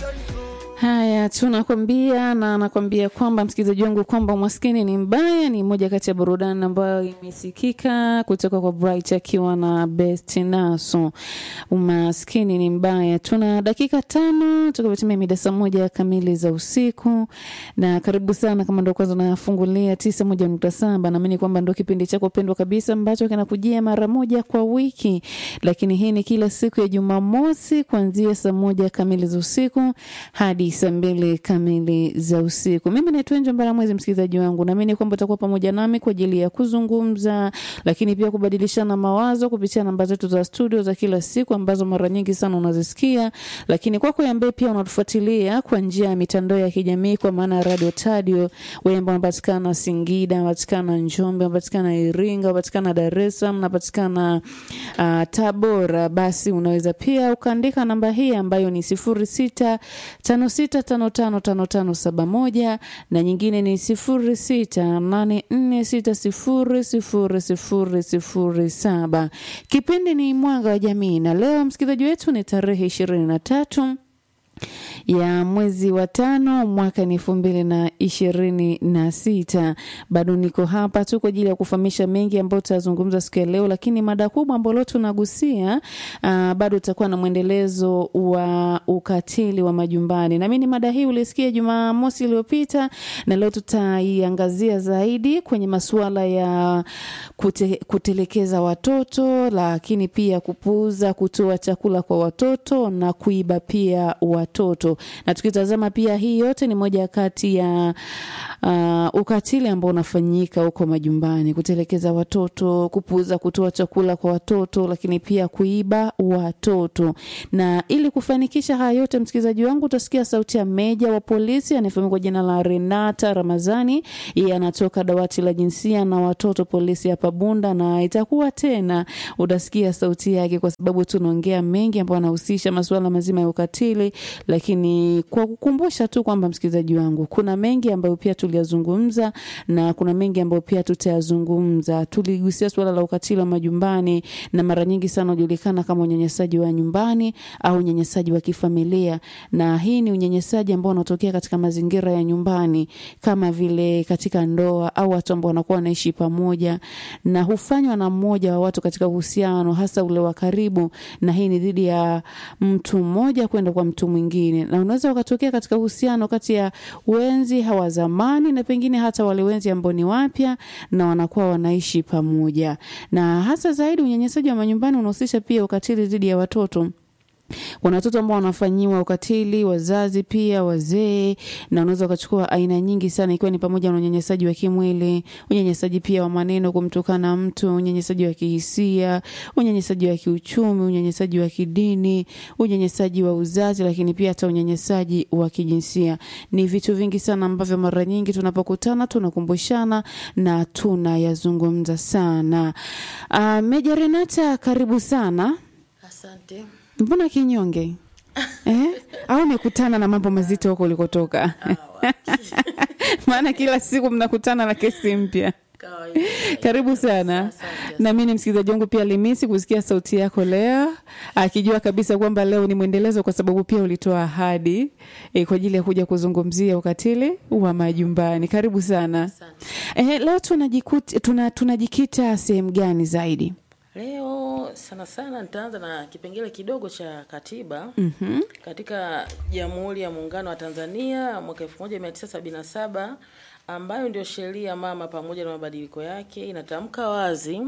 Haya, tunakwambia na nakwambia kwamba msikilizaji wangu kwamba umaskini ni mbaya ni moja kati ya burudani ambayo imesikika kutoka kwa Bright akiwa na Best Naso. Umaskini ni mbaya. Tuna dakika tano tukavitumia mida saa moja kamili za usiku, na karibu sana kama ndo kwanza unafungulia tisa moja nukta saba. Naamini kwamba ndo kipindi chako pendwa kabisa ambacho kinakujia mara moja kwa wiki, lakini hii ni kila siku ya Jumamosi kuanzia saa moja kamili za usiku hadi saa mbili kamili za usiku. Mimi naitwa Njo Mbara Mwezi, msikilizaji wangu, naamini kwamba utakuwa pamoja nami kwa ajili ya kuzungumza, lakini pia kubadilishana mawazo kupitia namba zetu za studio za kila siku ambazo mara nyingi sana unazisikia, lakini kwako ambaye pia unatufuatilia kwa njia ya mitandao ya kijamii kwa maana ya Radio Tadio, wewe ambao unapatikana Singida, unapatikana Njombe, unapatikana Iringa, unapatikana Dar es Salaam, unapatikana uh, Tabora, basi unaweza pia ukaandika namba hii ambayo ni sifuri sita tano sita tano tano tano tano saba moja na nyingine ni sifuri sita nane nne sita sifuri sifuri sifuri sifuri saba. Kipindi ni Mwanga wa Jamii na leo msikilizaji wetu ni tarehe ishirini na tatu ya mwezi wa tano mwaka ni elfu mbili na ishirini na sita. Bado niko hapa tu kwa ajili ya kufahamisha mengi ambayo tutazungumza siku ya leo, lakini mada kubwa ambayo tunagusia uh, bado utakuwa na mwendelezo wa ukatili wa majumbani. Naamini mada hii ulisikia Jumamosi iliyopita, na leo tutaiangazia zaidi kwenye masuala ya kute, kutelekeza watoto, lakini pia kupuuza kutoa chakula kwa watoto na kuiba pia watoto na tukitazama pia hii yote ni moja kati ya uh, ukatili ambao unafanyika huko majumbani, kutelekeza watoto, kupuuza kutoa chakula kwa watoto, lakini pia kuiba watoto. Na ili kufanikisha haya yote, msikilizaji wangu, utasikia sauti ya meja wa polisi anayefahamika kwa jina la Renata Ramazani. Yeye anatoka dawati la jinsia na watoto polisi hapa Bunda, na itakuwa tena utasikia sauti yake, kwa sababu tunaongea mengi ambayo anahusisha masuala mazima ya ukatili, lakini kwa kukumbusha tu kwamba msikilizaji wangu, kuna mengi ambayo pia tuliyazungumza na kuna mengi ambayo pia tutayazungumza. Tuligusia suala la ukatili wa majumbani, na mara nyingi sana hujulikana kama unyanyasaji wa nyumbani au unyanyasaji wa kifamilia, na hii ni unyanyasaji ambao unatokea katika mazingira ya nyumbani, kama vile katika ndoa au watu ambao wanakuwa wanaishi pamoja, na hufanywa na mmoja wa watu katika uhusiano, hasa ule wa karibu, na hii ni dhidi ya mtu mmoja kwenda kwa mtu mwingine, na unaweza ukatokea katika uhusiano kati ya wenzi hawa zamani na pengine hata wale wenzi ambao ni wapya na wanakuwa wanaishi pamoja. Na hasa zaidi unyanyasaji wa manyumbani unahusisha pia ukatili dhidi ya watoto kuna watoto ambao wanafanyiwa ukatili, wazazi pia, wazee, na unaweza ukachukua aina nyingi sana, ikiwa ni pamoja na unyanyasaji wa kimwili, unyanyasaji pia wa maneno, kumtukana mtu, unyanyasaji wa kihisia, unyanyasaji wa kiuchumi, unyanyasaji wa kidini, unyanyasaji wa uzazi, lakini pia hata unyanyasaji wa kijinsia. Ni vitu vingi sana ambavyo mara nyingi tunapokutana tunakumbushana na tunayazungumza sana. Uh, Meja Renata, karibu sana. Asante. Mbona kinyonge eh? Au umekutana na mambo mazito huko ulikotoka? Maana kila siku mnakutana na kesi mpya. Kawaida. Karibu sana. Asante. Na mimi ni msikilizaji wangu pia Limisi kusikia sauti yako leo, akijua kabisa kwamba leo ni mwendelezo, kwa sababu pia ulitoa ahadi eh, kwa ajili ya kuja kuzungumzia ukatili wa majumbani. Karibu sana. Asante. Eh, leo tunajikuta tuna, tunajikita sehemu gani zaidi? Leo sana sana nitaanza na kipengele kidogo cha katiba Mhm. katika Jamhuri ya Muungano wa Tanzania mwaka 1977 ambayo ndio sheria mama pamoja na mabadiliko yake inatamka wazi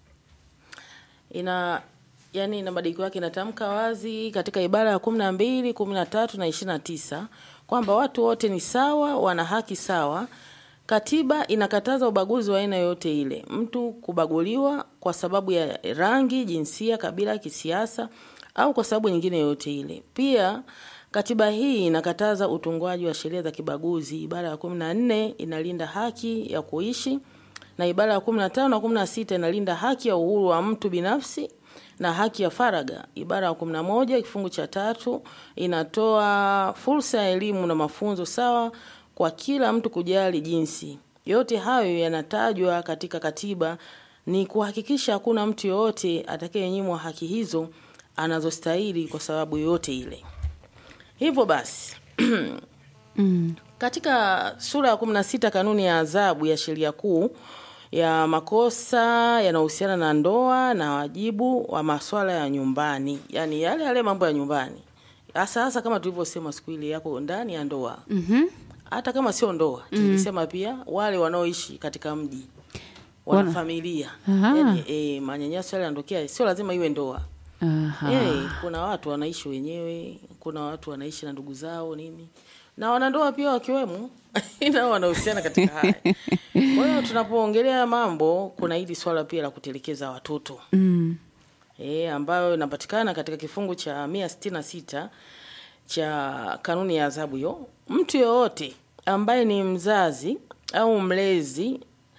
ina yani ina mabadiliko yake inatamka wazi katika ibara ya kumi na mbili kumi na tatu na ishirini na tisa kwamba watu wote ni sawa, wana haki sawa. Katiba inakataza ubaguzi wa aina yoyote ile, mtu kubaguliwa kwa sababu ya rangi, jinsia, kabila, kisiasa au kwa sababu nyingine yoyote ile. Pia katiba hii inakataza utungwaji wa sheria za kibaguzi. Ibara ya kumi na nne inalinda haki ya kuishi na ibara ya kumi na tano na kumi na sita inalinda haki ya uhuru wa mtu binafsi na haki ya faragha. Ibara ya kumi na moja kifungu cha tatu inatoa fursa ya elimu na mafunzo sawa kwa kila mtu kujali jinsi. Yote hayo yanatajwa katika katiba ni kuhakikisha hakuna mtu yoyote atakayenyimwa haki hizo anazostahili kwa sababu yoyote ile. Hivyo basi mm. Katika sura ya kumi na sita kanuni ya adhabu ya sheria kuu ya makosa yanayohusiana na ndoa na wajibu wa masuala ya nyumbani, yaani yale yale mambo ya nyumbani, hasa hasa kama tulivyosema siku ile yako ndani ya ndoa Mhm. hata kama sio ndoa tulisema pia wale wanaoishi katika mji wana Wana- familia Aha. yani, e, manyanyaso yale yanatokea, sio lazima iwe ndoa Aha. Eh, kuna watu wanaishi wenyewe, kuna watu wanaishi na ndugu zao nini, na wanandoa pia wakiwemo nao wanahusiana katika haya. Kwa hiyo tunapoongelea mambo, kuna hili swala pia la kutelekeza watoto Mm. e, ambayo inapatikana katika kifungu cha mia sitini na sita cha kanuni ya adhabu hiyo. Mtu yoyote ambaye ni mzazi au mlezi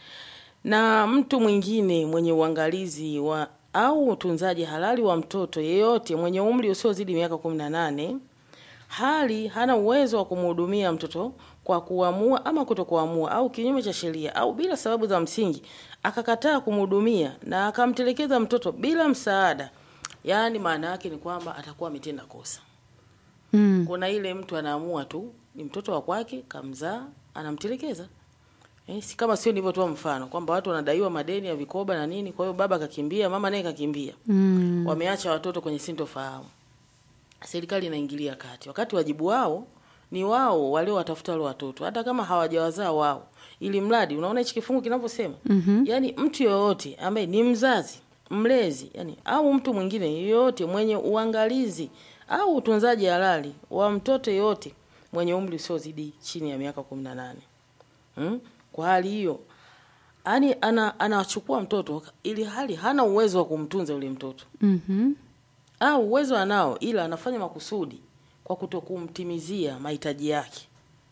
na mtu mwingine mwenye uangalizi wa au utunzaji halali wa mtoto yeyote mwenye umri usiozidi miaka kumi na nane hali hana uwezo wa kumhudumia mtoto kwa kuamua ama kutokuamua au kinyume cha sheria au bila sababu za msingi akakataa kumhudumia na akamtelekeza mtoto bila msaada, yaani maana yake ni kwamba atakuwa ametenda kosa. Mm. Kuna ile mtu anaamua tu ni mtoto wa kwake, kamzaa, anamtelekeza. Eh, si kama sio nilivyotoa mfano kwamba watu wanadaiwa madeni ya vikoba na nini, kwa hiyo baba kakimbia, mama naye kakimbia. Mm. Wameacha watoto kwenye sintofahamu. Serikali inaingilia kati. Wakati wajibu wao ni wao waliowatafuta wale watoto hata kama hawajawazaa wao. Ili mradi unaona hichi kifungu kinavyosema? Mhm. Yaani mtu yoyote ambaye ni mzazi, mlezi, yani au mtu mwingine yoyote mwenye uangalizi au utunzaji halali wa mtoto yoyote mwenye umri usiozidi chini ya miaka 18. Hmm? Kwa hali hiyo yani ana anachukua mtoto ili hali hana uwezo wa kumtunza yule mtoto Mhm. au uwezo anao, ila anafanya makusudi kwa kutokumtimizia mahitaji yake,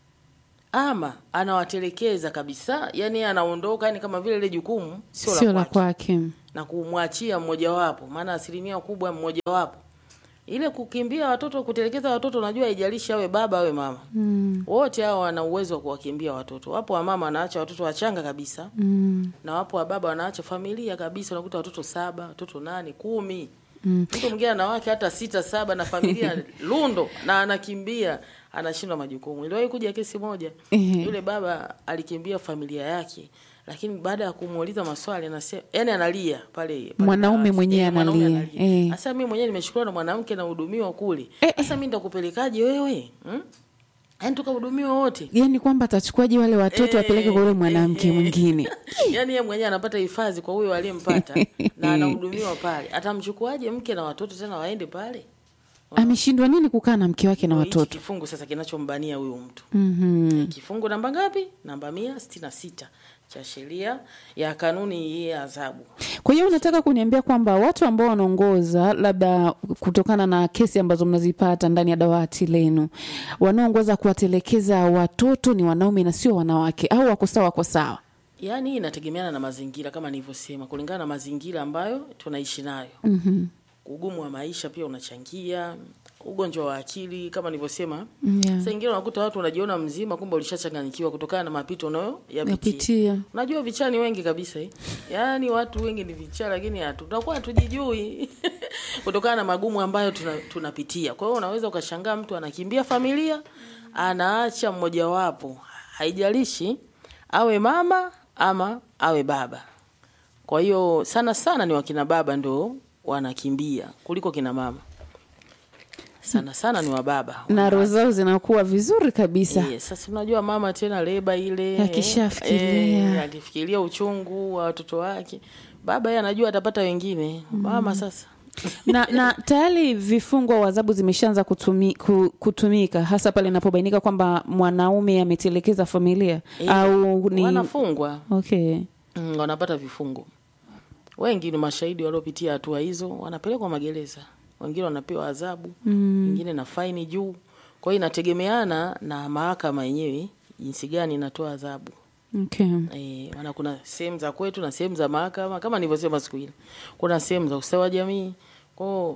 ama anawatelekeza kabisa, yani anaondoka, yani kama vile ile jukumu sio Sio la la kwake kwake. na kumwachia mmojawapo, maana asilimia kubwa mmojawapo ile kukimbia watoto, kutelekeza watoto, unajua haijalishi awe baba awe mama, Mm. wote hao wana uwezo wa kuwakimbia watoto. Wapo wa mama wanaacha watoto wachanga kabisa, Mm. na wapo wa baba wanaacha familia kabisa, unakuta watoto saba, watoto nane, kumi Mm. mtu mwingine ana wake hata sita saba na familia lundo, na anakimbia anashindwa majukumu. Iliwahi kuja kesi moja, Ehe. yule baba alikimbia familia yake, lakini baada ya kumuuliza maswali anasema, yani analia pale pale Mwanaume dawati. mwenyewe Eh, mwanaume analia. Eh. Sasa mimi mwenyewe nimeshukuliwa na mwanamke na hudumiwa kule, Eh, sasa mimi nitakupelekaje wewe hmm? Yani tukahudumiwa wote Yaani kwamba atachukuaje wale watoto Eh, apeleke kwa yule mwanamke eh. mwingine. yaani yeye mwenyewe anapata hifadhi kwa huyo aliyempata na anahudumiwa pale, atamchukuaje mke na watoto tena waende pale? Ameshindwa nini kukaa na mke wake na Ndio hichi watoto? kifungu sasa kinachombania huyo mtu Mhm. kifungu namba ngapi? Namba mia sitini na sita cha sheria ya kanuni hii ya adhabu. Kwa hiyo unataka kuniambia kwamba watu ambao wanaongoza labda kutokana na kesi ambazo mnazipata ndani ya dawati lenu, wanaoongoza kuwatelekeza watoto ni wanaume na sio wanawake, au wako sawa? Wako sawa. Yaani hii inategemeana na mazingira kama nilivyosema, kulingana na mazingira ambayo tunaishi nayo. Mhm. Ugumu wa maisha pia unachangia, ugonjwa wa akili kama nilivyosema. Yeah. Saa ingine unakuta watu unajiona mzima, kumbe ulishachanganyikiwa kutokana na mapito unayoyapitia. Napitia. Unajua vichaa ni wengi kabisa eh? Yaani watu wengi ni vichaa, lakini hatu tunakuwa hatujijui kutokana na magumu ambayo tuna, tunapitia. Kwa hiyo unaweza ukashangaa mtu anakimbia familia, anaacha mmojawapo, haijalishi awe mama ama awe baba. Kwa hiyo sana sana ni wakina baba ndio wanakimbia kuliko kina mama. Sana sana ni wababa. Na roho zao zinakuwa vizuri kabisa. Yes, sasa unajua mama tena leba ile Akishafikiria. eh, akifikiria uchungu wa watoto wake, baba yeye anajua atapata wengine. Mama sasa na, na tayari vifungo au adhabu zimeshaanza kutumi, ku- kutumika hasa pale inapobainika kwamba mwanaume ametelekeza familia Eh, au ni wanafungwa okay. mm, wanapata vifungo. Wengi ni mashahidi waliopitia hatua hizo, wanapelekwa magereza, wengine wanapewa adhabu Mm. wengine na faini juu. Kwa hiyo inategemeana na mahakama yenyewe jinsi gani inatoa adhabu. Okay. Eh, maana kuna sehemu za kwetu na sehemu za mahakama kama nilivyosema siku ile. Kuna sehemu za ustawi wa jamii. Kwao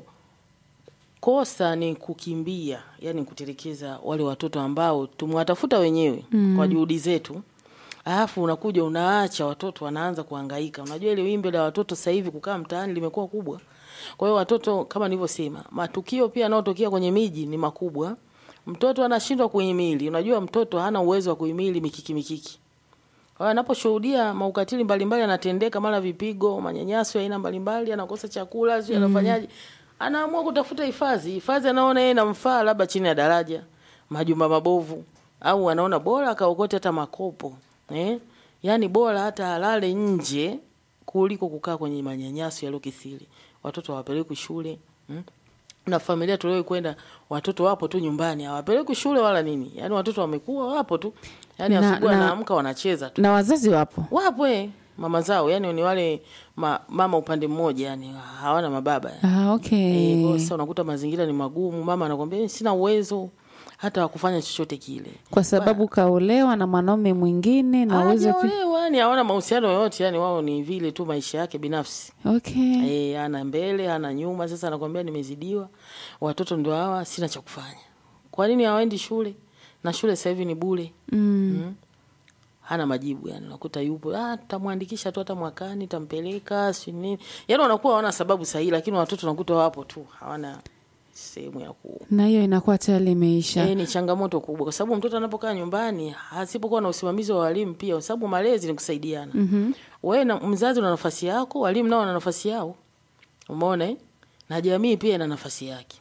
kosa ni kukimbia, yani kutelekeza wale watoto ambao tumewatafuta wenyewe mm. kwa juhudi zetu. Alafu unakuja unaacha watoto wanaanza kuhangaika. Unajua ile wimbi la watoto sasa hivi kukaa mtaani limekuwa kubwa. Kwa hiyo watoto kama nilivyosema, matukio pia yanayotokea kwenye miji ni makubwa. mtoto anashindwa kuhimili. Unajua mtoto hana uwezo wa kuhimili mikiki mikiki. Kwa hiyo anaposhuhudia maukatili mbalimbali anatendeka, mara vipigo, manyanyaso ya aina mbalimbali, anakosa chakula, sio anafanyaje, anaamua kutafuta hifadhi. Hifadhi anaona yeye inamfaa, labda chini ya daraja, majumba mabovu, au anaona bora akaokote hata makopo eh, yaani bora hata alale nje kuliko kukaa kwenye manyanyaso yaliyokithiri. Watoto hawapelekwi shule mm? na familia tulio kwenda watoto wapo tu nyumbani hawapelekwi shule wala nini yaani watoto wamekuwa wapo tu yaani Na- asubuhi na- anaamka wanacheza tu na wazazi wapo wapo eh, mama zao yani ni wale ma, mama upande mmoja yani hawana mababa yani. ah, Eh, okay. kwa hiyo sasa unakuta mazingira ni magumu mama anakwambia "Eh, sina uwezo hata wa kufanya chochote kile kwa sababu kaolewa na mwanaume mwingine na uwezo pia hawajaolewa yani hawana mahusiano yoyote yani wao ni vile tu maisha yake binafsi okay. Eh, ana mbele ana nyuma. Sasa anakwambia nimezidiwa, watoto ndio hawa, sina cha kufanya. Kwa nini hawaendi shule? Na shule sasa hivi ni bure. mm. Hana majibu yani, unakuta yupo ah, tutamwandikisha tu hata mwakani, tampeleka si nini. Yani wanakuwa hawana sababu sahihi, lakini watoto unakuta wapo tu, hawana sehemu ya ku na hiyo inakuwa tayari imeisha Eh, ni changamoto kubwa kwa sababu mtoto anapokaa nyumbani asipokuwa na usimamizi wa walimu pia, kwa sababu malezi ni kusaidiana. Mhm. Wewe na mzazi una nafasi yako, walimu nao wana nafasi yao. Umeona eh? Na jamii pia ina nafasi yake.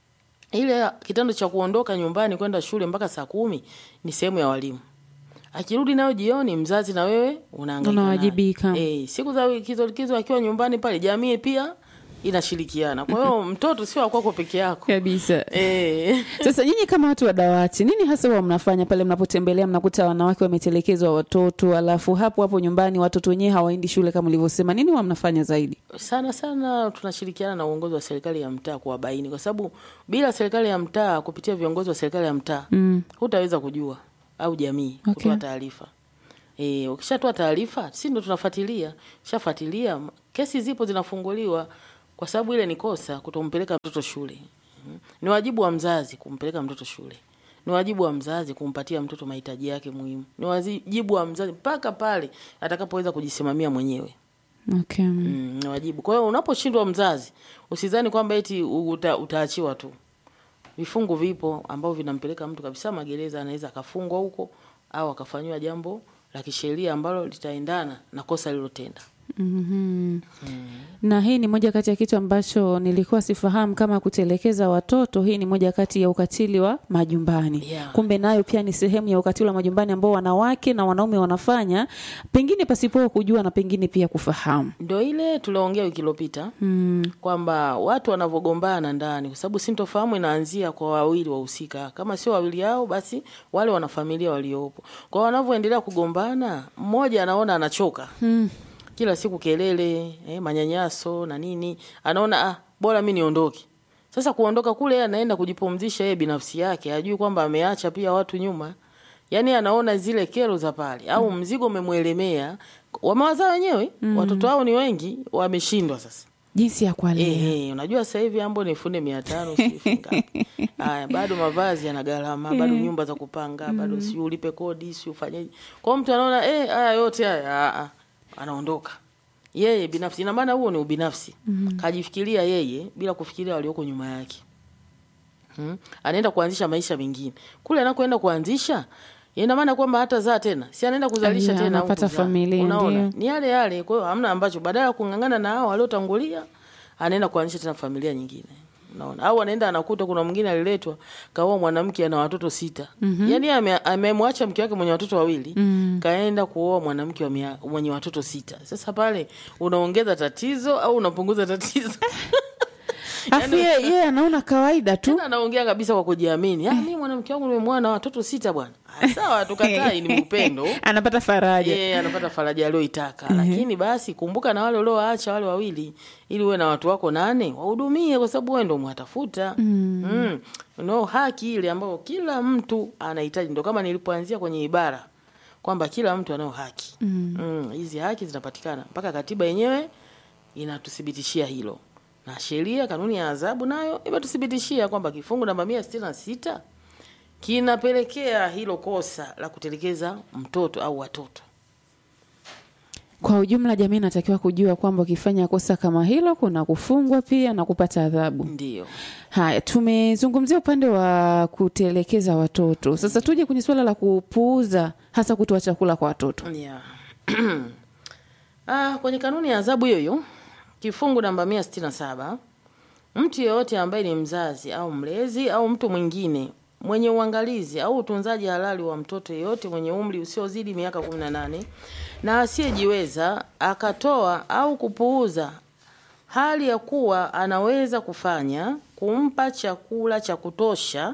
Ile kitendo cha kuondoka nyumbani kwenda shule mpaka saa kumi ni sehemu ya walimu. Akirudi nayo jioni, mzazi na wewe unahangaika. naye. Unawajibika. Eh, siku za likizo likizo akiwa nyumbani pale, jamii pia inashirikiana. Kwa hiyo mtoto sio wa kwako peke yako. kabisa Eh. sasa nyinyi kama watu wa dawati nini hasa huwa mnafanya pale mnapotembelea mnakuta wanawake wametelekezwa watoto alafu hapo hapo nyumbani watoto wenyewe hawaendi shule kama ulivyosema nini huwa mnafanya zaidi sana sana tunashirikiana na uongozi wa serikali ya mtaa kuwabaini, kwa sababu bila serikali ya mtaa kupitia viongozi wa serikali ya mtaa mm. hutaweza kujua au jamii Okay. kutoa taarifa. E, ukishatoa taarifa si ndo tunafuatilia, shafuatilia m- kesi zipo zinafunguliwa, kwa sababu ile ni kosa kutompeleka mtoto shule. Mhm. Ni wajibu wa mzazi kumpeleka mtoto shule, ni wajibu wa mzazi kumpatia mtoto mahitaji yake muhimu, ni wajibu wa mzazi mpaka pale atakapoweza kujisimamia mwenyewe. okay. Mm, ni wajibu. Kwa hiyo unaposhindwa mzazi, usidhani kwamba eti uta, utaachiwa tu. Vifungu vipo ambavyo vinampeleka mtu kabisa magereza, anaweza akafungwa huko au akafanyiwa jambo la kisheria ambalo litaendana na kosa lilotenda. mm na hii ni moja kati ya kitu ambacho nilikuwa sifahamu kama kutelekeza watoto hii ni moja kati ya ukatili wa majumbani Yeah. kumbe nayo pia ni sehemu ya ukatili wa majumbani ambao wanawake na wanaume wanafanya pengine pasipo kujua na pengine pia kufahamu Ndio ile tuliongea wiki iliyopita mm. kwamba watu wanavyogombana ndani, kwa sababu sintofahamu inaanzia kwa wawili wahusika. Kama sio wawili hao, basi wale wanafamilia waliopo. Kwa wanavyoendelea kugombana, mmoja anaona anachoka Mm. kila siku kelele eh, manyanyaso na nini, anaona ah, bora mi niondoke. Sasa kuondoka kule, yeye anaenda kujipumzisha yeye binafsi yake, hajui kwamba ameacha pia watu nyuma. Yaani anaona zile kero za pale au mzigo umemwelemea, wamewazaa wenyewe watoto wao ni wengi, wameshindwa sasa. jinsi ya kuwalea Eh, eh, unajua sasa hivi ambo ni funde mia tano sijui ngapi. Haya, bado mavazi yana gharama, bado nyumba za kupanga, bado si ulipe kodi, si ufanyeje. Kwa hiyo mtu anaona eh, haya yote haya ah, ah, anaondoka yeye binafsi. Ina maana huo ni ubinafsi, kajifikiria yeye bila kufikiria walioko nyuma yake. Hmm? Anaenda kuanzisha maisha mengine kule anakoenda kuanzisha ina maana kwamba hata zaa tena, si anaenda kuzalisha Yeah, tena au anapata kuzaa. familia, Unaona, ndio. ni yale yale. Kwa hiyo hamna ambacho, badala ya kung'ang'ana na hao waliotangulia, anaenda kuanzisha tena familia nyingine. Unaona, au anaenda anakuta kuna mwingine aliletwa kaoa mwanamke ana watoto sita. Mm-hmm. Yaani ame- amemwacha mke wake mwenye watoto wawili Mm. kaenda kuoa mwanamke wa mia- mwenye watoto sita. Sasa pale unaongeza tatizo au unapunguza tatizo? afu yeye yeye anaona kawaida tu Tena anaongea kabisa kwa kujiamini. Ah, mimi mwanamke wangu nimemwoa na watoto sita bwana. Ah, Sawa, tukatai ni upendo. anapata faraja yeye anapata faraja aliyoitaka lakini basi kumbuka na wale uliowaacha wale wawili ili uwe na watu wako nane wahudumie kwa sababu wewe ndo mwatafuta mm. mm. no haki ile ambayo kila mtu anahitaji ndo kama nilipoanzia kwenye ibara kwamba kila mtu anayo haki mm. Mm, hizi haki zinapatikana mpaka katiba yenyewe inatuthibitishia hilo na sheria kanuni ya adhabu nayo imetuthibitishia kwamba kifungu namba mia sitini na sita kinapelekea hilo kosa la kutelekeza mtoto au watoto. Kwa ujumla, jamii inatakiwa kujua kwamba ukifanya kosa kama hilo kuna kufungwa pia na kupata adhabu. Ndio. Haya, tumezungumzia upande wa kutelekeza watoto. Sasa tuje kwenye suala la kupuuza, hasa kutoa chakula kwa watoto. Yeah. Ah, kwenye kanuni ya adhabu hiyo hiyo kifungu namba mia sitini na saba mtu yeyote ambaye ni mzazi au mlezi au mtu mwingine mwenye uangalizi au utunzaji halali wa mtoto yeyote mwenye umri usiozidi miaka 18 na asiyejiweza akatoa au kupuuza hali ya kuwa anaweza kufanya kumpa chakula cha kutosha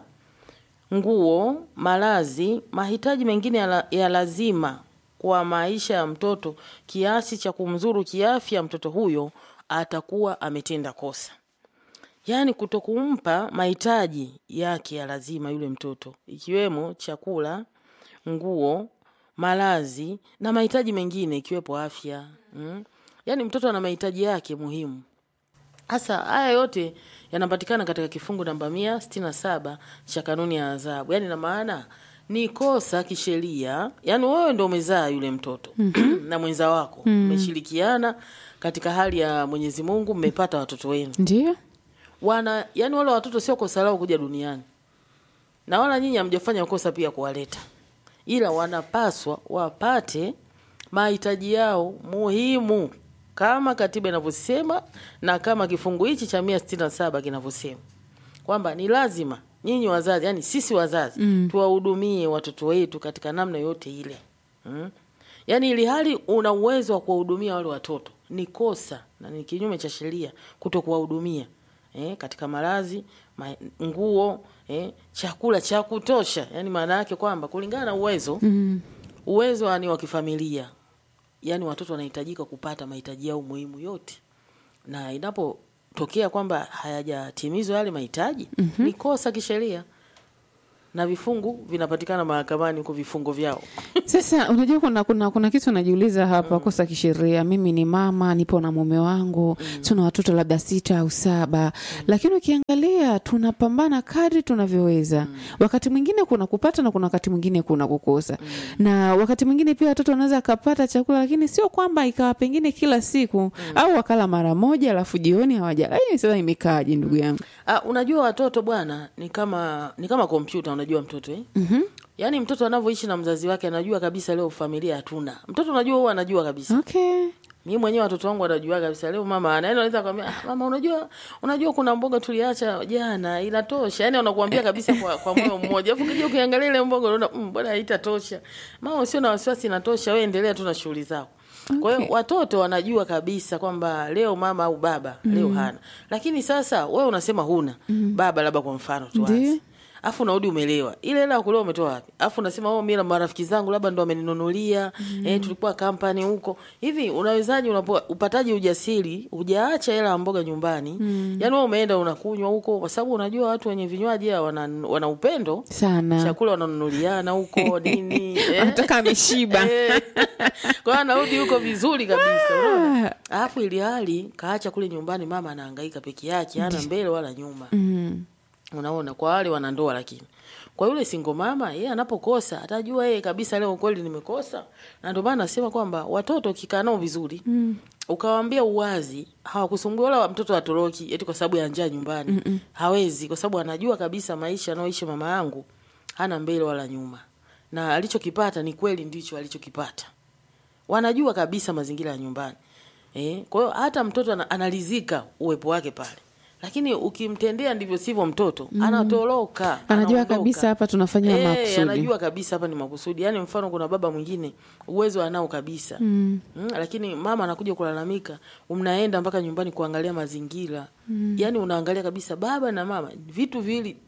nguo, malazi, mahitaji mengine ya, la, ya lazima kwa maisha ya mtoto kiasi cha kumzuru kiafya mtoto huyo, atakuwa ametenda kosa. Yaani kutokumpa mahitaji yake ya lazima yule mtoto, ikiwemo chakula, nguo, malazi na mahitaji mengine ikiwepo afya. Mm? Yaani mtoto ana mahitaji yake muhimu. Hasa haya yote yanapatikana katika kifungu namba mia sitini na saba cha kanuni ya adhabu. Yaani na maana ni kosa kisheria, yaani wewe ndo umezaa yule mtoto na mwenza wako mmeshirikiana katika hali ya Mwenyezi Mungu, mmepata watoto wenu Ndio, wana yani, wale watoto sio kosa lao kuja duniani, na wala nyinyi hamjafanya kosa pia kuwaleta, ila wanapaswa wapate mahitaji yao muhimu kama katiba inavyosema na kama kifungu hichi cha mia sitini na saba kinavyosema kwamba ni lazima nyinyi wazazi, yani sisi wazazi mm. tuwahudumie watoto wetu katika namna yote ile mm. Yaani ili hali una uwezo wa kuwahudumia wale watoto, ni kosa na ni kinyume cha sheria kuto kuwahudumia eh, katika malazi ma, nguo eh, chakula cha kutosha. Yani maana yake kwamba kulingana na uwezo mm. uwezo ni wa kifamilia, yani watoto wanahitajika kupata mahitaji yao muhimu yote, na inapotokea kwamba hayajatimizwa yale mahitaji mm -hmm. ni kosa kisheria na vifungu vinapatikana mahakamani huko vifungo vyao. Sasa unajua kuna, kuna, kuna kitu najiuliza hapa kosa kisheria. Mimi ni mama, nipo na mume wangu tuna watoto labda sita au saba lakini ukiangalia tunapambana kadri tunavyoweza. Wakati mwingine kuna kupata na kuna wakati mwingine kuna kukosa, na wakati mwingine pia watoto wanaweza akapata chakula, lakini sio kwamba ikawa pengine kila siku au wakala mara moja alafu jioni hawajala. Hii sasa imekaaje ndugu yangu? Ah, unajua watoto bwana ni kama ni kama kompyuta unajua mtoto eh? Mhm. Yaani mtoto anavyoishi na mzazi wake anajua kabisa leo familia hatuna. Mtoto unajua huwa anajua kabisa. Okay. Mimi mwenyewe watoto wangu wanajua kabisa leo mama ana yaani anaweza kwambia ah, mama unajua unajua kuna mboga tuliacha jana inatosha. Yaani wanakuambia kabisa kwa, kwa moyo mmoja. Alafu ukija ukiangalia ile mboga unaona mm, bwana haitatosha. Mama usio na wasiwasi inatosha wewe endelea tu na shughuli zako. Kwa hiyo watoto wanajua kabisa kwamba leo mama au baba leo hana. Lakini sasa wewe unasema huna. Baba labda kwa mfano tuanze. Ndiyo. Afu unarudi umelewa. Ile hela ya kulewa umetoa wapi? Afu unasema oh, mimi na marafiki zangu labda ndo ameninunulia. Eh, tulikuwa kampani huko. Hivi unawezaje unapo upataje ujasiri? Hujaacha hela ya mboga nyumbani. Yaani wewe umeenda unakunywa huko kwa sababu unajua watu wenye vinywaji hawa wana, wana upendo. Sana. Chakula wananunuliana huko nini? eh. Anataka ameshiba. Eh. Kwa hiyo anarudi huko vizuri kabisa. Unaona? Alafu ili hali kaacha kule nyumbani mama anahangaika peke yake, hana mbele wala nyuma. Mm. Unaona, kwa wale wanandoa, lakini kwa yule single mama, yeye anapokosa atajua yeye kabisa, leo kweli nimekosa. Na ndio maana nasema kwamba watoto ukikaa nao vizuri mm. ukawaambia uwazi, hawakusumbua wala mtoto atoroki eti kwa sababu ya njaa nyumbani mm -mm. hawezi, kwa sababu anajua kabisa maisha anaoishi mama yangu hana mbele wala nyuma, na alichokipata ni kweli ndicho alichokipata. Wanajua kabisa mazingira ya nyumbani eh. Kwa hiyo hata mtoto ana- analizika uwepo wake pale lakini ukimtendea ndivyo sivyo, mtoto anatoroka, Anajua anaondoka. kabisa hapa tunafanya Eh, makusudi. anajua kabisa hapa ni makusudi. Yaani mfano kuna baba mwingine uwezo anao kabisa mm. Mm, lakini mama anakuja kulalamika, mnaenda mpaka nyumbani kuangalia mazingira mm. Yaani unaangalia kabisa baba na mama vitu viwili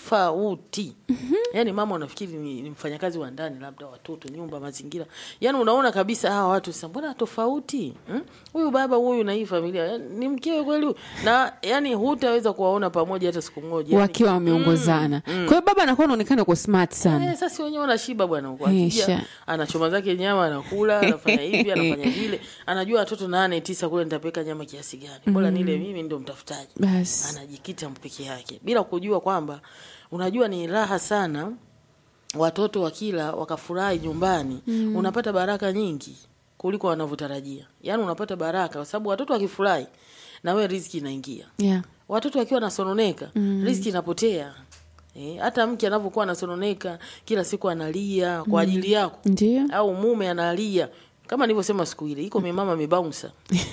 tofauti mm-hmm. Yaani mama unafikiri ni, ni mfanyakazi wa ndani, labda watoto, nyumba, mazingira. Yaani unaona kabisa hawa watu sasa, mbona tofauti mm? Huyu baba huyu na hii familia yaani, ni mkewe kweli huyu? na yani hutaweza kuwaona pamoja hata siku moja yani, wakiwa wameongozana. Kwa hiyo baba anakuwa anaonekana uko smart sana. Eh, sasa wenyewe wanashiba bwana huko. Isha. Akija anachoma zake nyama anakula, anafanya hivi, anafanya vile. Anajua watoto nane tisa kule nitapeka nyama kiasi gani. Bora nile mimi ndio mtafutaji. Basi. Anajikita peke yake bila kujua kwamba unajua ni raha sana watoto wakila wakafurahi nyumbani unapata baraka nyingi kuliko wanavyotarajia. Yaani unapata baraka kwa sababu watoto wakifurahi na wewe riziki inaingia. yeah. Watoto wakiwa nasononeka, riziki inapotea. Eh, hata mke anavyokuwa anasononeka kila siku analia kwa ajili yako ndio au mume analia kama nilivyosema siku ile, iko mimama mibaunsa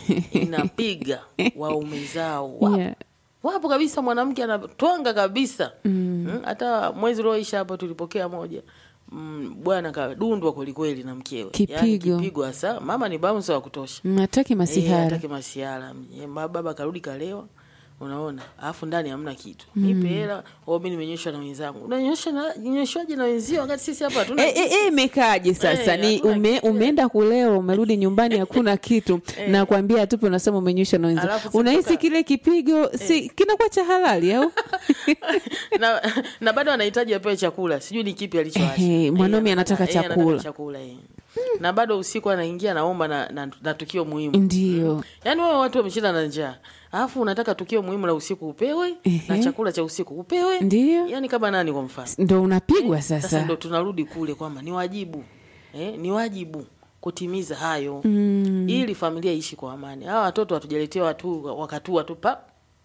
inapiga waume zao wapo, yeah. wapo kabisa, mwanamke anatwanga kabisa mm. hata mwezi ulioisha hapa tulipokea moja mm, bwana kadundwa kwelikweli na mkewe, Yaani Kipigo. kipigo hasa. Mama ni bouncer wa kutosha mataki Eh, masihara hataki masiara Eh, ma- baba karudi kalewa unaona alafu ndani hamna kitu nipe hela au mimi nimenyeshwa na wenzangu unanyosha na nyeshwaje na wenzio wakati sisi hapa hatuna Eh, eh, eh, imekaaje sasa Eh, ni hakuna ume, kitu. umeenda kulewa umerudi nyumbani hakuna kitu na kuambia tupe unasema umenywisha na wenzio Alafu unahisi sitoka- kile kipigo si kinakuwa cha halali au na, na bado anahitaji apewe chakula sijui ni kipi alichoacha Ehe, Eh, mwanaume anataka eh, anataka chakula. chakula eh. na bado usiku anaingia naomba na, na, na tukio muhimu ndio yaani wewe watu wameshinda na njaa alafu unataka tukio muhimu la usiku upewe na Ehe. chakula cha usiku upewe Ndio. yaani kama nani kwa mfano ndo unapigwa sasa sasa ndo tunarudi kule kwamba ni wajibu eh, ni wajibu kutimiza hayo Mm. ili familia iishi kwa amani hawa watoto hatujaletewa tu wakatua tu pa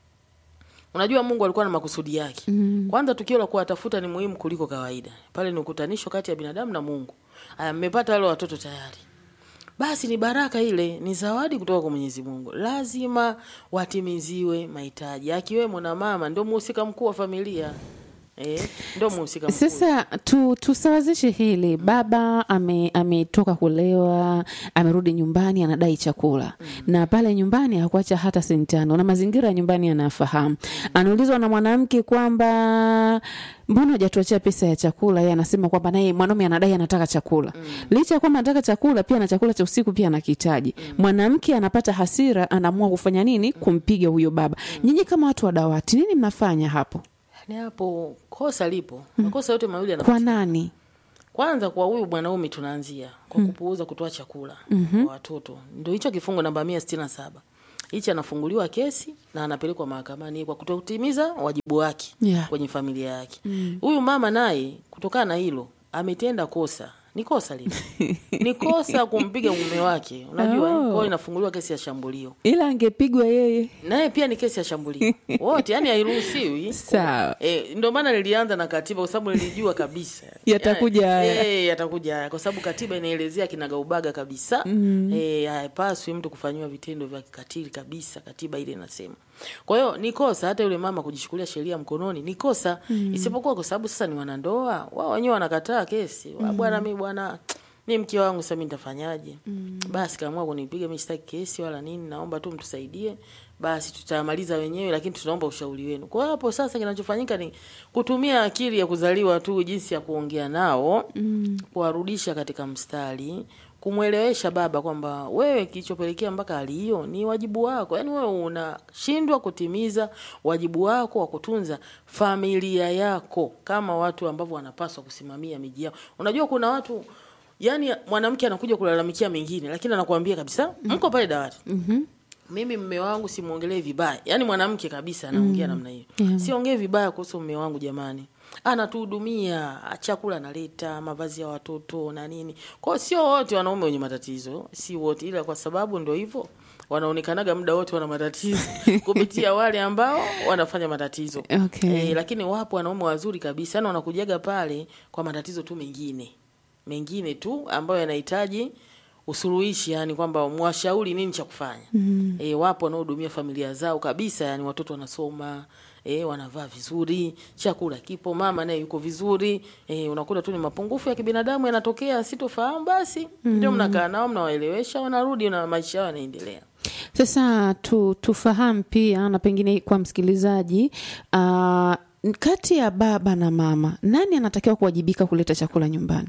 unajua mungu alikuwa na makusudi yake mm. kwanza tukio la kuwatafuta ni muhimu kuliko kawaida pale ni ukutanisho kati ya binadamu na mungu aya mmepata wale watoto tayari basi ni baraka ile ni zawadi kutoka kwa mwenyezi mungu lazima watimiziwe mahitaji akiwemo na mama ndio muhusika mkuu wa familia eh, ndio muhusika mkuu sasa tu, tusawazishe hili baba ame- ametoka kulewa amerudi nyumbani anadai chakula na pale nyumbani hakuacha hata sentano na mazingira ya nyumbani anayafahamu anaulizwa na mwanamke kwamba mbona hujatuachia pesa ya chakula yeye anasema kwamba naye mwanaume anadai anataka chakula licha ya kwamba anataka chakula pia na chakula cha usiku pia anakihitaji mwanamke anapata hasira anaamua kufanya nini kumpiga huyo baba nyinyi kama watu wa dawati nini mnafanya hapo Yaani hapo kosa lipo makosa yote mawili yana kwa nani kwanza kwa huyu mwanaume tunaanzia kwa kupuuza kutoa chakula kwa watoto ndio hicho kifungu namba mia sitini na saba hichi anafunguliwa kesi na anapelekwa mahakamani kwa kutotimiza wajibu wake Yeah. kwenye familia yake huyu mama naye kutokana na hilo ametenda kosa ni kosa lile ni kosa kumpiga mume wake unajua Oh. oh. kwao inafunguliwa kesi ya shambulio ila angepigwa yeye naye pia ni kesi ya shambulio wote yani hairuhusiwi Sawa. e, ndio maana nilianza na katiba kwa sababu nilijua kabisa Yatakuja haya. e, yatakuja haya kwa sababu katiba inaelezea kinagaubaga kabisa mm. e, haipaswi mtu kufanyiwa vitendo vya kikatili kabisa katiba ile inasema kwa hiyo ni kosa hata yule mama kujishukulia sheria mkononi ni kosa mm. isipokuwa kwa sababu sasa ni wanandoa wao wenyewe wanakataa kesi mm. bwana mi bwana mi mke wangu sasa mi nitafanyaje mm. basi kaamua kunipiga mi sitaki kesi wala nini naomba tu mtusaidie basi tutamaliza wenyewe lakini tunaomba ushauri wenu kwa hiyo hapo sasa kinachofanyika ni kutumia akili ya kuzaliwa tu jinsi ya kuongea nao mm. kuwarudisha katika mstari kumwelewesha baba kwamba wewe kilichopelekea mpaka hali hiyo ni wajibu wako yaani wewe unashindwa kutimiza wajibu wako wa kutunza familia yako kama watu ambavyo wanapaswa kusimamia miji yao unajua kuna watu yani mwanamke anakuja kulalamikia mengine lakini anakuambia kabisa mko pale dawati mm-hmm. mimi mme wangu simwongelee vibaya yaani mwanamke kabisa anaongea namna hiyo Yeah. siongee vibaya kuhusu mme wangu jamani anatuhudumia chakula analeta mavazi ya watoto na nini kwao sio wote wanaume wenye matatizo si wote ila kwa sababu ndo hivyo wanaonekanaga muda wote wana matatizo kupitia wale ambao wanafanya matatizo Okay. Eh, lakini wapo wanaume wazuri kabisa yani wanakujaga pale kwa matatizo tu mengine mengine tu ambayo yanahitaji usuluhishi yani kwamba mwashauri nini cha kufanya mm. e, wapo wanaohudumia familia zao kabisa yani watoto wanasoma e, wanavaa vizuri chakula kipo mama naye yuko vizuri e, unakuta tu ni mapungufu ya kibinadamu yanatokea sitofahamu basi mm. ndio mnakaa nao mnawaelewesha wanarudi na maisha yao yanaendelea sasa tu, tufahamu pia na pengine kwa msikilizaji uh, kati ya baba na mama nani anatakiwa kuwajibika kuleta chakula nyumbani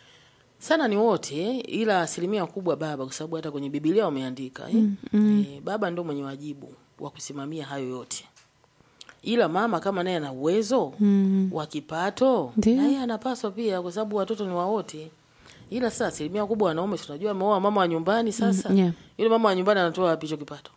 sana ni wote ila asilimia kubwa baba kwa sababu hata kwenye bibilia wameandika eh? mm, mm. E, baba ndo mwenye wajibu wa kusimamia hayo yote ila mama kama naye ana uwezo mm. wa kipato Ndiyo. naye anapaswa pia kwa sababu watoto ni wa wote ila sasa asilimia kubwa wanaume tunajua ameoa mama wa nyumbani sasa Mm, yeah. yule mama wa nyumbani anatoa wapi hicho kipato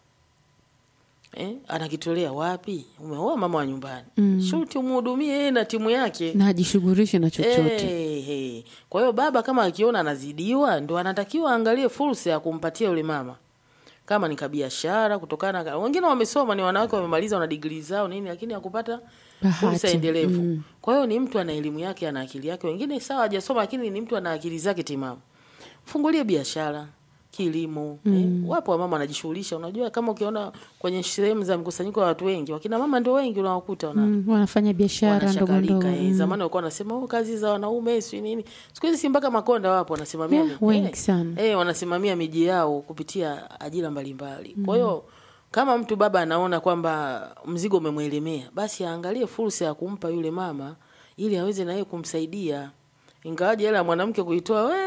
eh? anakitolea wapi umeoa mama wa nyumbani mm. shuti umhudumie yeye na timu yake na ajishughulishe na chochote Eh, Ehe. Kwa hiyo baba kama akiona anazidiwa, ndo anatakiwa aangalie fursa ya kumpatia yule mama, kama ni kabiashara, kutokana na wengine wamesoma, ni wanawake wamemaliza, wana digrii zao nini, lakini hakupata Bahati. fursa endelevu. Kwa hiyo ni mtu ana elimu yake, ana akili yake. Wengine sawa hajasoma, lakini ni mtu ana akili zake timamu. Fungulie biashara, kilimo. Eh, wapo wamama wanajishughulisha. Unajua, kama ukiona kwenye sehemu za mkusanyiko wa watu wengi, wakina mama ndio wengi unawakuta wana Mm, wanafanya biashara ndogo wanashakalika ndogo. eh. Zamani walikuwa wanasema oh, kazi za wanaume si nini. Siku hizi si mpaka makonda wapo wanasimamia Yeah, mi- wengi eh, sana. eh, wanasimamia miji yao kupitia ajira mbalimbali. Kwa hiyo kama mtu baba anaona kwamba mzigo umemwelemea, basi aangalie fursa ya kumpa yule mama ili aweze na yeye kumsaidia. Ingawaje hela ya mwanamke kuitoa we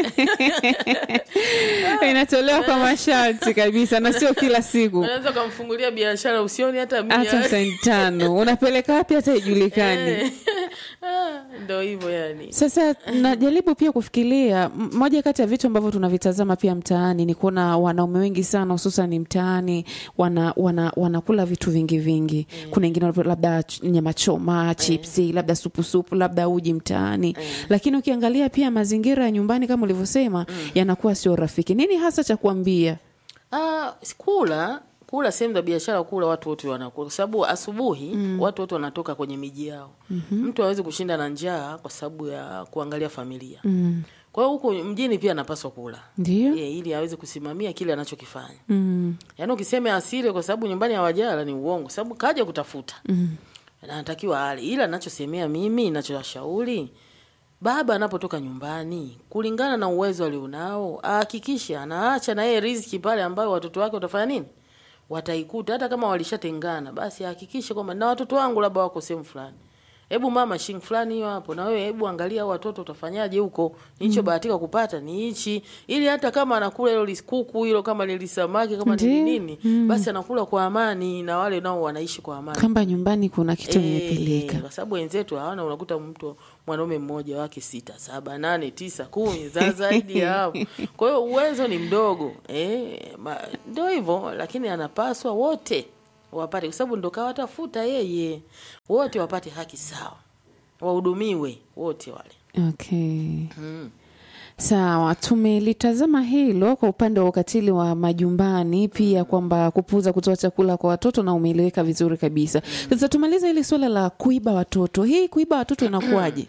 Inatolewa kwa masharti kabisa na sio kila siku. unaweza ukamfungulia biashara usioni hata mia. Hata senti tano unapeleka wapi hata ijulikani. Eh. Ah, Ndo hivyo yani. Sasa najaribu pia kufikiria m- moja kati ya vitu ambavyo tunavitazama pia mtaani ni kuona wanaume wengi sana hususan mtaani wana, wana, wanakula vitu vingi vingi. Kuna wengine wanapenda labda ch- nyama choma, chipsi, labda supu supu, labda uji mtaani. Lakini ukiangalia pia mazingira ya nyumbani kama ulivyosema yanakuwa sio rafiki. Nini hasa cha kuambia? Ah, kula kula sehemu za biashara, kula watu wote wanakula, kwa sababu asubuhi watu wote wanatoka kwenye miji yao. Mtu hawezi kushinda na njaa kwa sababu ya kuangalia familia. Mm. Kwa hiyo huku mjini pia anapaswa kula Ndio? yeah, ili aweze kusimamia kile anachokifanya. Mm. Yaani ukisema asile kwa sababu nyumbani hawajala ni uongo, kwa sababu kaja kutafuta Mm. na anatakiwa ale. Ila nachosemea mimi, nachowashauri baba anapotoka nyumbani, kulingana na uwezo alionao, ahakikishe anaacha na yeye riziki pale ambayo watoto wake watafanya nini, wataikuta. Hata kama walishatengana, basi ahakikishe kwamba na watoto wangu labda wako sehemu fulani, hebu mama shilingi fulani hiyo hapo, na wewe hebu angalia hao watoto utafanyaje huko, nilichobahatika kupata ni hichi, ili hata kama anakula hilo lis- kuku hilo, kama ni lisamaki, kama ni Ndiyo. nini, basi anakula kwa amani, na wale nao wanaishi kwa amani. Kwamba nyumbani kuna kitu Eh, nimepeleka. kwa sababu wenzetu hawana, unakuta mtu mwanaume mmoja wake sita, saba, nane, tisa, kumi za zaidi ya hapo. Kwa hiyo uwezo ni mdogo eh, ma- ndio hivyo, lakini anapaswa wote wapate, kwa sababu ndo kawatafuta yeye, wote wapate haki sawa, wahudumiwe wote wale. Okay. Mm. Sawa, tumelitazama hilo kwa upande wa ukatili wa majumbani, pia kwamba kupuuza kutoa chakula kwa watoto, na umeeleweka vizuri kabisa. Sasa tumalize hili suala la kuiba watoto. Hii kuiba watoto inakuwaje?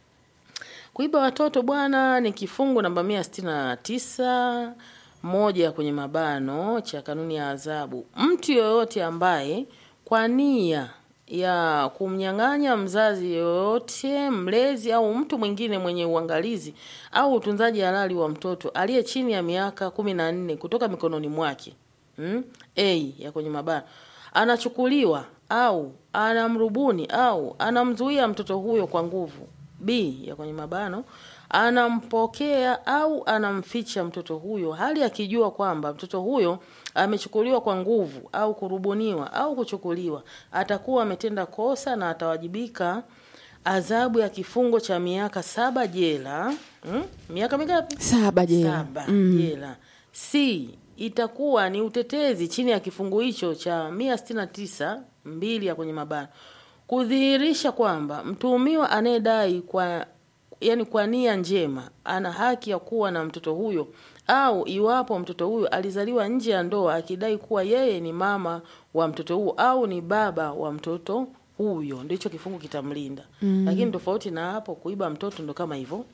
Kuiba watoto bwana ni kifungu namba mia sitini na tisa moja kwenye mabano cha kanuni ya adhabu. Mtu yoyote ambaye kwa nia ya kumnyang'anya mzazi yoyote, mlezi au mtu mwingine mwenye uangalizi au utunzaji halali wa mtoto aliye chini ya miaka kumi na nne kutoka mikononi mwake mm? A ya kwenye mabano anachukuliwa au anamrubuni au anamzuia mtoto huyo kwa nguvu. B ya kwenye mabano anampokea au anamficha mtoto huyo hali akijua kwamba mtoto huyo amechukuliwa kwa nguvu au kurubuniwa au kuchukuliwa, atakuwa ametenda kosa na atawajibika adhabu ya kifungo cha miaka saba jela. Mm? Miaka mingapi? Saba jela. saba jela. C itakuwa ni utetezi chini ya kifungu hicho cha mia sitini na tisa mbili ya kwenye mabano kudhihirisha kwamba mtuhumiwa anayedai kwa yani kwa nia njema ana haki ya kuwa na mtoto huyo au iwapo mtoto huyo alizaliwa nje ya ndoa akidai kuwa yeye ni mama wa mtoto huo au ni baba wa mtoto huyo, ndicho kifungu kitamlinda. Lakini tofauti na hapo, kuiba mtoto ndo kama hivyo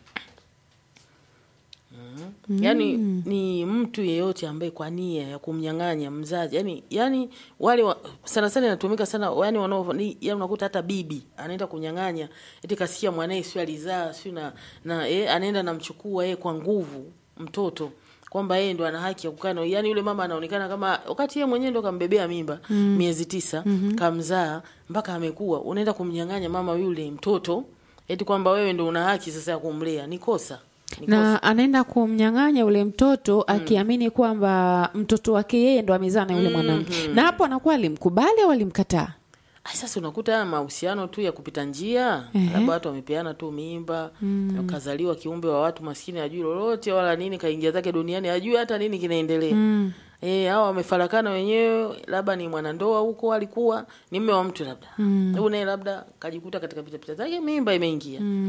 yaani ni mtu yeyote ambaye kwa nia ya kumnyang'anya mzazi yani, yani wale wa, sana sana inatumika sana yani wanao ni yani unakuta hata bibi anaenda kunyang'anya eti kasikia mwanae sio alizaa sio na, na eh, anaenda namchukua yeye kwa nguvu mtoto kwamba yeye ndo ana haki ya kukaa na yani yule mama anaonekana kama wakati yeye mwenyewe ndo kambebea mimba miezi tisa kamzaa mpaka amekuwa unaenda kumnyang'anya mama yule mtoto eti kwamba wewe ndo una haki sasa ya kumlea ni kosa ni kosa. na anaenda kumnyang'anya ule mtoto akiamini kwamba mtoto wake yeye ndo amezaa na yule mwanamke, na hapo anakuwa alimkubali au alimkataa? Ai, sasa unakuta haya mahusiano tu ya kupita njia, labda watu wamepeana tu mimba, kazaliwa kiumbe wa watu maskini, hajui lolote wala nini, kaingia zake duniani, hajui hata nini kinaendelea. Eh, hao wamefarakana wenyewe, labda ni mwanandoa huko, alikuwa ni mume wa mtu labda mm. naye labda kajikuta katika pitapita zake mimba imeingia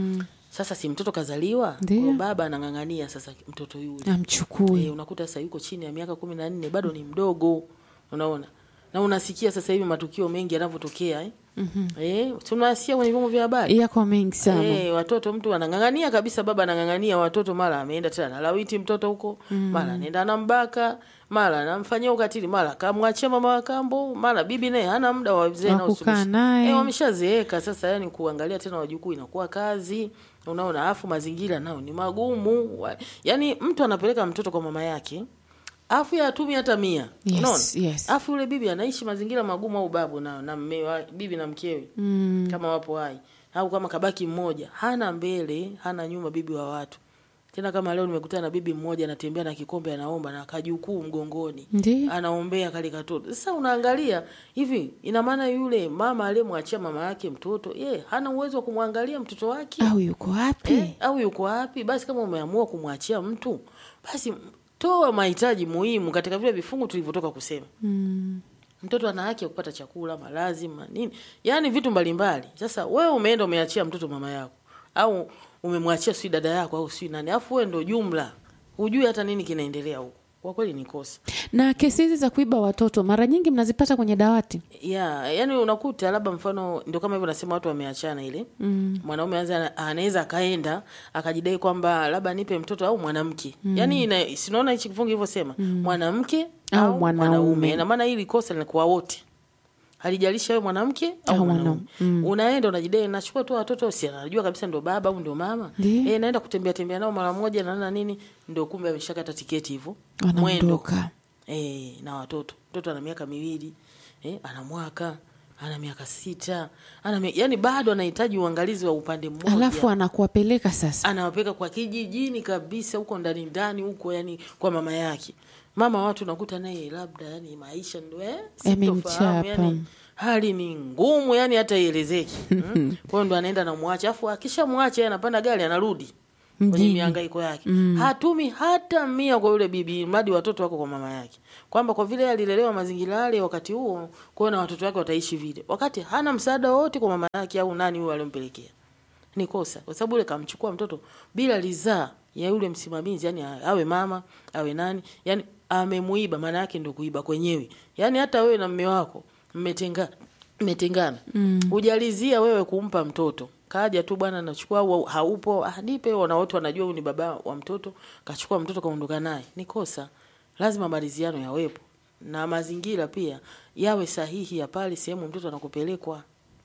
sasa si mtoto kazaliwa Ndiyo. kwa baba anang'ang'ania sasa mtoto yule amchukue Eh, unakuta sasa yuko chini ya miaka kumi na nne bado ni mdogo unaona na unasikia sasa hivi matukio mengi yanavyotokea eh? mm-hmm. eh, tunasikia kwenye vyombo vya habari yako mengi sana Eh, watoto mtu anang'ang'ania kabisa, baba anang'ang'ania watoto, mara ameenda tena analawiti mtoto huko mm. mara anaenda anambaka, mara anamfanyia ukatili, mara kamwachia mama wa kambo, mara bibi naye hana muda wa wazee Wa nao kukaa suluhisho. naye. Eh, wameshazeeka sasa, yani kuangalia tena wajukuu inakuwa kazi, unaona. Afu mazingira nao ni magumu, Wa- yani mtu anapeleka mtoto kwa mama yake afu ya atumi hata mia Yes, unaona yes. afu yule bibi anaishi mazingira magumu au babu na, na mme wa, bibi na mkewe mm. kama wapo hai au kama kabaki mmoja hana mbele hana nyuma bibi wa watu tena kama leo nimekutana na bibi mmoja anatembea na kikombe anaomba na kajukuu mgongoni Ndiyo. anaombea kale katoto sasa unaangalia hivi ina maana yule mama aliyemwachia mama yake mtoto ye hana uwezo wa kumwangalia mtoto wake au yuko wapi eh, au yuko wapi? Basi kama umeamua kumwachia mtu, basi toa mahitaji muhimu katika vile vifungu tulivyotoka kusema. mm. Mtoto ana haki ya kupata chakula, malazi, ma- nini, yaani vitu mbalimbali. Sasa wewe umeenda umeachia mtoto mama yako, au umemwachia si dada yako au si nani, afu wewe ndo jumla hujui hata nini kinaendelea huko. Kwa kweli ni kosa. na kesi hizi za kuiba watoto mara nyingi mnazipata kwenye dawati ya yani unakuta labda mfano ndio kama hivyo nasema watu wameachana ile mm. mwanaume anza anaweza akaenda akajidai kwamba labda nipe mtoto au mwanamke mm. yani ina, sinaona hichi kifungu ilivyosema mm. mwanamke Au au, mwanaume. mwanaume ina maana hili kosa linakuwa wote halijalishi wewe mwanamke au Au mwanaume mwanaume. Mm. unaenda unajidai nachukua tu watoto si anajua kabisa ndo baba au ndo mama Ndiyo. eh naenda kutembea tembea nao mara moja na na nini ndio kumbe ameshakata tiketi hivyo wanaondoka eh, na watoto mtoto ana miaka miwili eh, ana mwaka ana miaka sita ana mi... yani bado anahitaji uangalizi wa upande mmoja alafu anakuwapeleka sasa anawapeka kwa kijijini kabisa huko ndani ndani huko yani kwa mama yake mama watu nakuta naye labda yani maisha ndo eh, sintofahamu, Yamemchapa. yani hali ni ngumu yani hata ielezeki mm? kwa hiyo ndo anaenda namwacha afu akishamwacha yeye anapanda gari anarudi kwenye Mjini. mihangaiko yake hatumi hata mia kwa yule bibi mradi watoto wako kwa mama yake kwamba kwa vile alilelewa mazingira yale wakati huo kwa hiyo na watoto wake wataishi vile wakati hana msaada wowote kwa mama yake au nani huyo aliompelekea ni kosa kwa sababu yule kamchukua mtoto bila ridhaa ya yule msimamizi yani awe mama awe nani yani amemuiba maana yake ndio kuiba kwenyewe yani hata wewe na mme wako mmetenga mmetengana hujalizia wewe kumpa mtoto kaja tu bwana nachukua au haupo ah, nipe na wote wanajua huyu ni baba wa mtoto kachukua mtoto kaondoka naye ni kosa lazima maridhiano yawepo na mazingira pia yawe sahihi ya pale sehemu mtoto anakopelekwa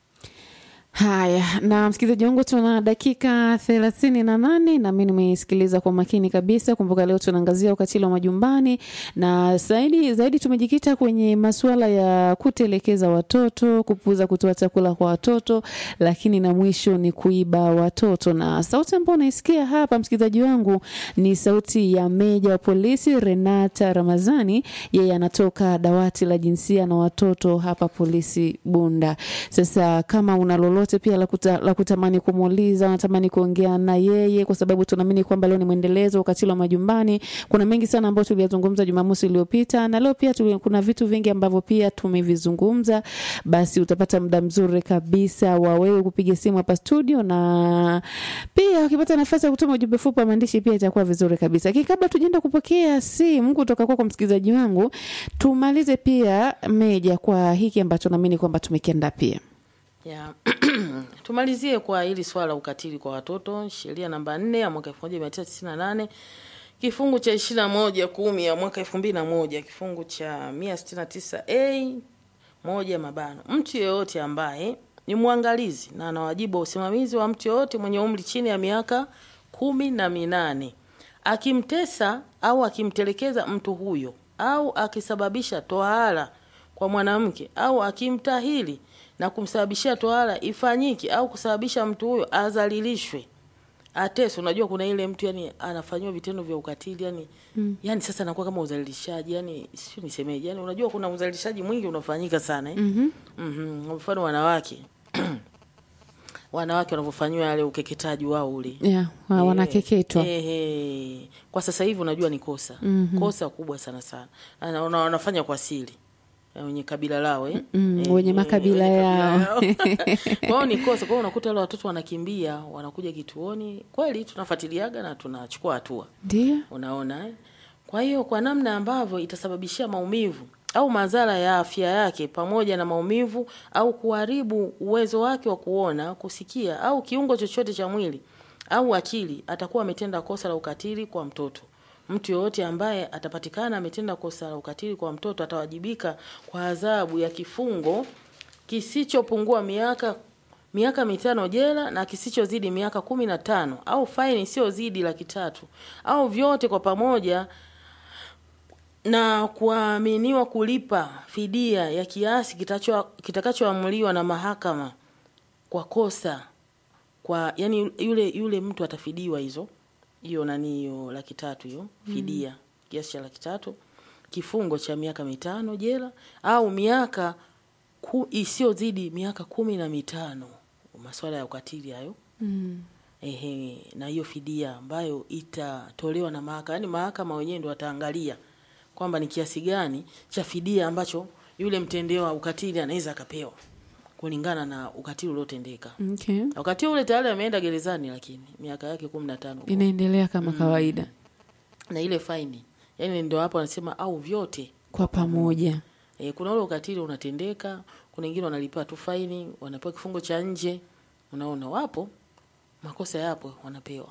haya na msikilizaji wangu tuna dakika thelathini na nane nami nimesikiliza kwa makini kabisa kumbuka leo tunaangazia ukatili wa majumbani na zaidi zaidi tumejikita kwenye masuala ya kutelekeza watoto kupuza kutoa chakula kwa watoto lakini na mwisho ni kuiba watoto na sauti ambayo unaisikia hapa msikilizaji wangu ni sauti ya meja wa polisi renata ramazani yeye anatoka dawati la jinsia na watoto hapa polisi bunda sasa kama una lolote pia la, kuta, la kutamani kumuuliza unatamani kuongea na yeye kwa sababu tunaamini kwamba leo ni mwendelezo wa ukatili wa majumbani kuna mengi sana ambayo tuliyazungumza jumamosi iliyopita na leo pia tuli, kuna vitu vingi ambavyo pia tumevizungumza basi utapata muda mzuri kabisa wa wewe kupiga simu hapa studio na pia ukipata nafasi ya kutuma ujumbe fupi wa maandishi pia itakuwa vizuri kabisa lakini kabla tujaenda kupokea simu kutoka kwako msikilizaji wangu tumalize pia meja kwa hiki ambacho naamini kwamba tumekiandaa pia ya tumalizie kwa hili swala la ukatili kwa watoto sheria namba nne ya mwaka elfu moja mia tisa tisini na nane kifungu cha ishirini na moja kumi ya mwaka elfu mbili na moja kifungu cha mia sitini na tisa a moja mabano mtu yeyote ambaye ni mwangalizi na ana wajibu wa usimamizi wa mtu yeyote mwenye umri chini ya miaka kumi na minane akimtesa au akimtelekeza mtu huyo au akisababisha tohara kwa mwanamke au akimtahili na kumsababishia tohara ifanyike au kusababisha mtu huyo azalilishwe ateswe. Unajua kuna ile mtu yani anafanyiwa vitendo vya ukatili yani, mm. yani sasa anakuwa kama uzalilishaji yani, sio nisemeje, yani unajua kuna uzalilishaji mwingi unafanyika sana eh? mm-hmm. mm-hmm. mfano wanawake wanawake wanavyofanyiwa yale ukeketaji wao ule yeah, wa- wanakeketwa Eh, eh, kwa sasa hivi unajua ni kosa mm-hmm. kosa kubwa sana sana Ana- wana- wanafanya kwa siri eh, wenye kabila lao eh? Mm, Eh, wenye eh, makabila wenye yao. kwa hiyo ni kosa. Kwa hiyo unakuta wale watoto wanakimbia, wanakuja kituoni. Kweli tunafuatiliaga na tunachukua hatua ndio unaona eh? Kwa hiyo kwa namna ambavyo itasababishia maumivu au madhara ya afya yake pamoja na maumivu au kuharibu uwezo wake wa kuona, kusikia au kiungo chochote cha mwili au akili, atakuwa ametenda kosa la ukatili kwa mtoto. Mtu yoyote ambaye atapatikana ametenda kosa la ukatili kwa mtoto atawajibika kwa adhabu ya kifungo kisichopungua miaka miaka mitano jela na kisichozidi miaka kumi na tano au faini isiyozidi laki tatu au vyote kwa pamoja na kuaminiwa kulipa fidia ya kiasi kitacho- kitakachoamuliwa na mahakama kwa kosa kwa yani yule yule mtu atafidiwa hizo hiyo nani hiyo laki tatu hiyo fidia kiasi cha laki tatu kifungo cha miaka mitano jela au miaka ku, isiyozidi miaka kumi na mitano masuala ya ukatili hayo mm. ehe, na hiyo fidia ambayo itatolewa na mahakama, yani mahakama wenyewe ndio wataangalia kwamba ni kiasi gani cha fidia ambacho yule mtendewa ukatili anaweza akapewa kulingana na ukatili uliotendeka. okay. Wakati ule tayari ameenda gerezani, lakini miaka yake kumi na tano inaendelea kama kawaida na ile faini, yani ndio hapo anasema au vyote kwa pamoja E, kuna ule ukatili unatendeka, kuna wengine wanalipa tu faini, wanapewa kifungo cha nje. Unaona, wapo makosa yapo, wanapewa.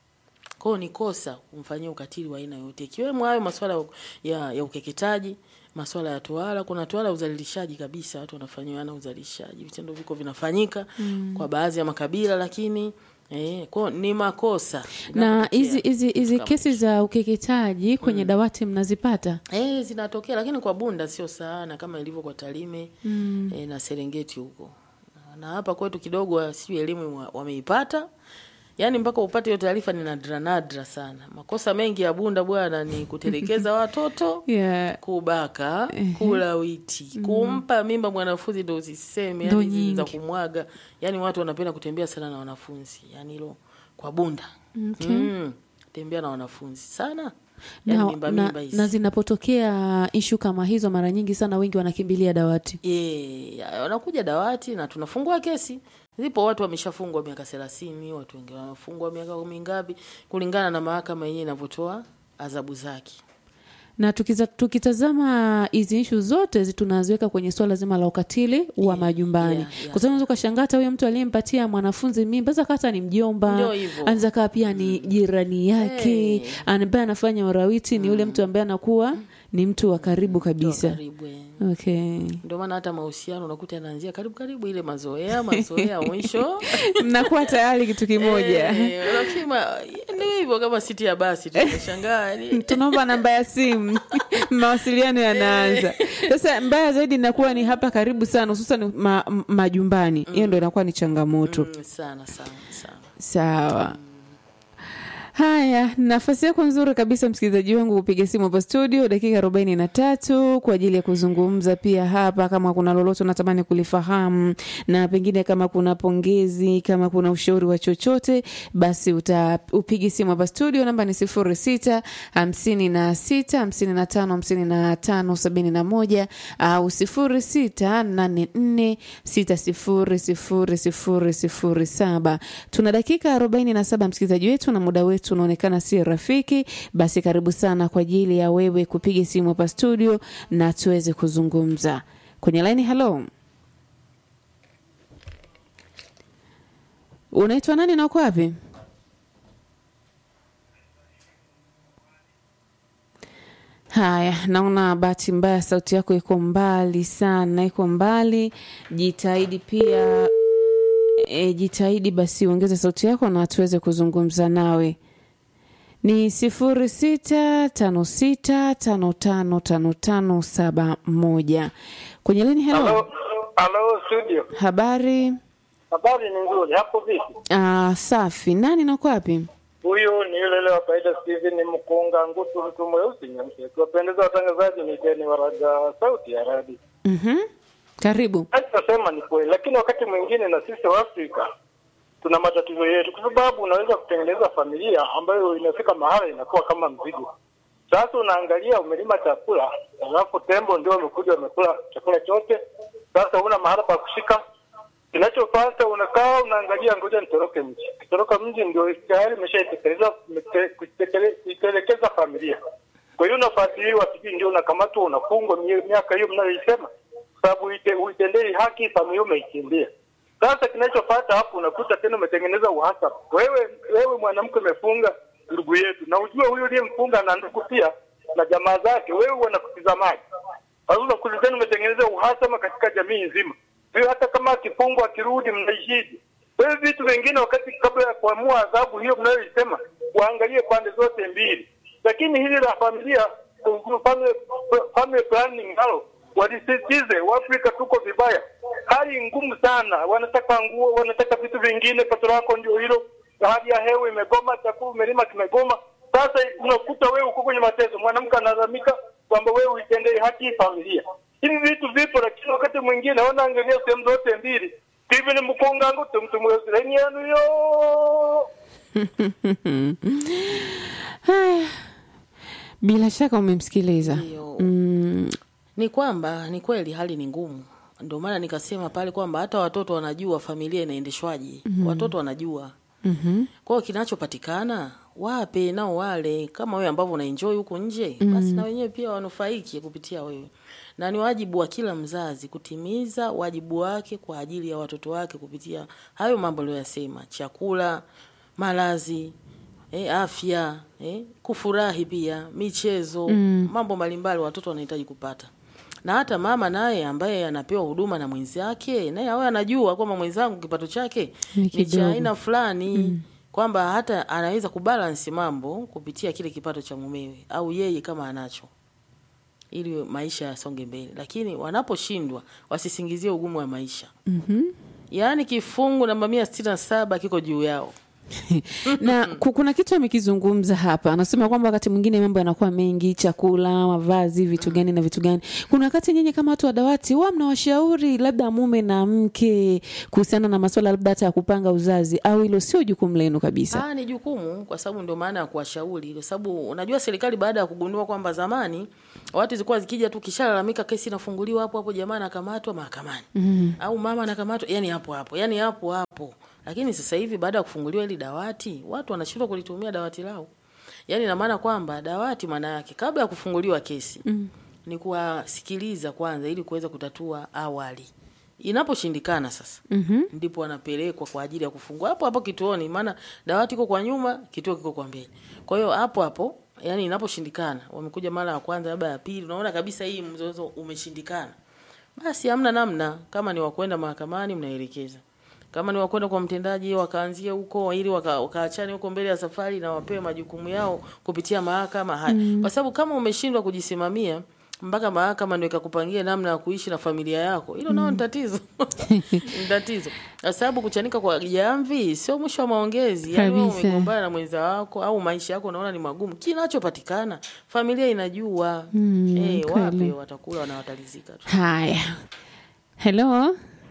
Kwa hiyo ni kosa kumfanyia ukatili wa aina yote, ikiwemo hayo masuala ya, ya ukeketaji, masuala ya tohara. Kuna tohara ya uzalilishaji kabisa, watu wanafanyiwa na uzalishaji, vitendo viko vinafanyika kwa baadhi ya makabila, lakini eh, kwa hiyo ni makosa na Inapotokea. hizi hizi hizi kesi za ukeketaji kwenye dawati mnazipata Eh, zinatokea lakini kwa Bunda sio sana kama ilivyo kwa Tarime mm. eh, na Serengeti huko. Na hapa kwetu kidogo sio elimu wa- wameipata. Yaani mpaka upate hiyo taarifa ni nadra nadra sana. Makosa mengi ya Bunda bwana ni kutelekeza watoto, yeah. kubaka, kula witi, kumpa mimba mwanafunzi ndo usiseme, Ndo yani hizi za nyingi. kumwaga. Yaani watu wanapenda kutembea sana na wanafunzi. Yaani hilo kwa Bunda. Okay. Mm, tembea na wanafunzi sana. Yaani na, mimba na, mimba hizi. na zinapotokea ishu kama hizo mara nyingi sana wengi wanakimbilia dawati Yeah, wanakuja dawati na tunafungua kesi. Zipo watu wameshafungwa miaka thelathini, watu wengine wanafungwa miaka kumi ngapi, kulingana na mahakama yenyewe inavyotoa adhabu zake. na tukiza, tukitazama hizi ishu zote zi- tunaziweka kwenye swala zima la ukatili wa majumbani yeah, yeah. kwa sababu unaweza ukashangaa hata huyo mtu aliyempatia mwanafunzi mimba za kata ni mjomba Ndio hivyo. anaweza kaa pia ni jirani yake Hey. ambaye anafanya urawiti ni yule mtu ambaye anakuwa ni mtu wa karibu kabisa Karibu. eh. okay Ndio maana hata mahusiano unakuta yanaanzia karibu karibu, ile mazoea mazoea, mwisho mnakuwa tayari kitu kimoja Eh, unasema ndio hivyo, kama siti ya basi tunashangaa yani tunaomba namba ya simu mawasiliano yanaanza sasa mbaya zaidi inakuwa ni hapa karibu sana hususan ma, m- majumbani hiyo ndo inakuwa ni changamoto mm, sana sana sana. sawa haya nafasi yako nzuri kabisa msikilizaji wangu kupiga simu hapa studio dakika arobaini na tatu kwa ajili ya kuzungumza pia hapa kama kuna lolote unatamani kulifahamu na pengine kama kuna pongezi kama kuna ushauri wa chochote basi uta upigi simu hapa studio namba ni sifuri sita hamsini na sita hamsini na tano hamsini na tano sabini na moja au sifuri sita nane nne sita sifuri sifuri sifuri sifuri saba tuna dakika arobaini na saba msikilizaji wetu na muda wetu unaonekana si rafiki basi karibu sana kwa ajili ya wewe kupiga simu hapa studio na tuweze kuzungumza kwenye laini halo unaitwa nani na uko wapi haya naona bahati mbaya sauti yako iko mbali sana iko mbali jitahidi pia e, jitahidi basi uongeze sauti yako na tuweze kuzungumza nawe ni sifuri sita tano sita tano tano tano tano saba moja kwenye lini helo Halo, halo studio. habari Habari ni nzuri. Hapo vipi? ah, safi nani nako wapi Huyu ni yule yule wa kawaida Steven Mkunga Ngutu, mtu mweusi nyeusi. Kiwapendeza watangazaji, ni Deni Waraga, sauti ya radi. mm karibu Nasema ni kweli, lakini wakati mwingine na sisi wa Afrika tuna matatizo yetu, kwa sababu unaweza kutengeneza familia ambayo inafika mahala inakuwa kama mzigo. Sasa unaangalia umelima chakula, alafu tembo ndio wamekuja wamekula chakula chote. Sasa una mahala pa kushika, kinachofuata unakaa unaangalia, ngoja nitoroke mji. Kitoroka mji ndio tayari imeshaitekeleza mete- kuitekele- kuitelekeza familia. Kwa hiyo unafuatiliwa, sijui ndio unakamatwa, unafungwa mie- miaka hiyo mnayoisema, sababu uite- uitendei haki familia umeikimbia. Sasa kinachofuata hapo unakuta tena umetengeneza uhasama. Wewe wewe mwanamke umefunga ndugu yetu, na ujue huyu uliyemfunga na ndugu pia na jamaa zake, wewe wanakutizamaje? Sasa unakuta tena umetengeneza uhasama katika jamii nzima. Hiyo hata kama akifungwa akirudi, mnaishije? Wewe vitu vingine, wakati kabla ya kuamua adhabu hiyo mnayoisema, waangalie pande zote mbili, lakini hili la familia family, family planning nalo walisisitize. Waafrika tuko vibaya, hali ngumu sana, wanataka nguo, wanataka vitu vingine, pato lako ndio hilo, na hali ya hewa imegoma, chakula umelima kimegoma. Sasa unakuta wewe uko kwenye mateso, mwanamke analalamika kwamba wewe uitendee haki familia. Hivi vitu vipo, lakini wakati mwingine wanaangalia sehemu zote mbili. Hivi ni mkungangu tumtumwesireni yanu yo Haya, bila shaka umemsikiliza. Ndio. Mm, ni kwamba ni kweli hali ni ngumu ndio maana nikasema pale kwamba hata watoto wanajua familia inaendeshwaje watoto wanajua mhm. kwa hiyo kinachopatikana wape nao wale kama wewe ambavyo unaenjoy huko nje basi na wenyewe pia wanufaiki kupitia wewe na ni wajibu wa kila mzazi kutimiza wajibu wake kwa ajili ya watoto wake kupitia hayo mambo aliyoyasema chakula malazi eh, afya eh, kufurahi pia michezo mambo mbalimbali watoto wanahitaji kupata na hata mama naye ambaye anapewa huduma na mwenzake naye awe anajua kwamba mwenzangu kipato chake Ni ni kidogo. cha aina fulani kwamba hata anaweza kubalance mambo kupitia kile kipato cha mumewe au yeye kama anacho ili maisha yasonge mbele lakini wanaposhindwa wasisingizie ugumu wa maisha Mhm. yaani kifungu namba mia sitini na saba kiko juu yao na ku- kuna kitu amekizungumza hapa, anasema kwamba wakati mwingine mambo yanakuwa mengi, chakula, mavazi, vitu gani na vitu gani. Kuna wakati nyinyi kama watu wa dawati huwa mnawashauri labda mume na mke kuhusiana na masuala labda hata ya kupanga uzazi, au hilo sio jukumu lenu kabisa? Ah, ni jukumu kwa sababu ndio maana ya kuwashauri, kwa sababu unajua serikali baada ya kugundua kwamba zamani watu zilikuwa zikija tu kishalalamika, kesi inafunguliwa hapo hapo, jamaa anakamatwa mahakamani mm. au mama anakamatwa, yani hapo hapo, yani hapo hapo. Lakini sasa hivi baada ya kufunguliwa hili dawati, watu wanashindwa kulitumia dawati lao. Yani ina maana kwamba dawati maana yake kabla ya kufunguliwa kesi mm. ni kuwasikiliza kwanza ili kuweza kutatua awali. Inaposhindikana sasa Mhm. ndipo wanapelekwa kwa ajili ya kufungua hapo hapo kituoni, maana dawati iko kwa nyuma, kituo kiko kwa mbele. Kwa hiyo hapo hapo, yani inaposhindikana, wamekuja mara ya kwanza, labda ya pili, unaona kabisa hii mzozo umeshindikana, basi hamna namna. Kama ni wakwenda mahakamani, mnaelekeza. Kama ni wakwenda kwa mtendaji, wakaanzia huko ili waka- wakaachane huko mbele ya safari na wapewe majukumu yao kupitia mahakama haya, kwa sababu kama umeshindwa kujisimamia mpaka mahakama ndio ikakupangia namna ya kuishi na familia yako, hilo nao ni tatizo ni tatizo, kwa sababu kuchanika kwa jamvi sio mwisho wa maongezi. Yani wewe Kabisa. umegombana na mwenza wako au maisha yako unaona ni magumu, kinachopatikana familia inajua Mm, eh, kweli. wape watakula na watalizika tu. Haya, hello,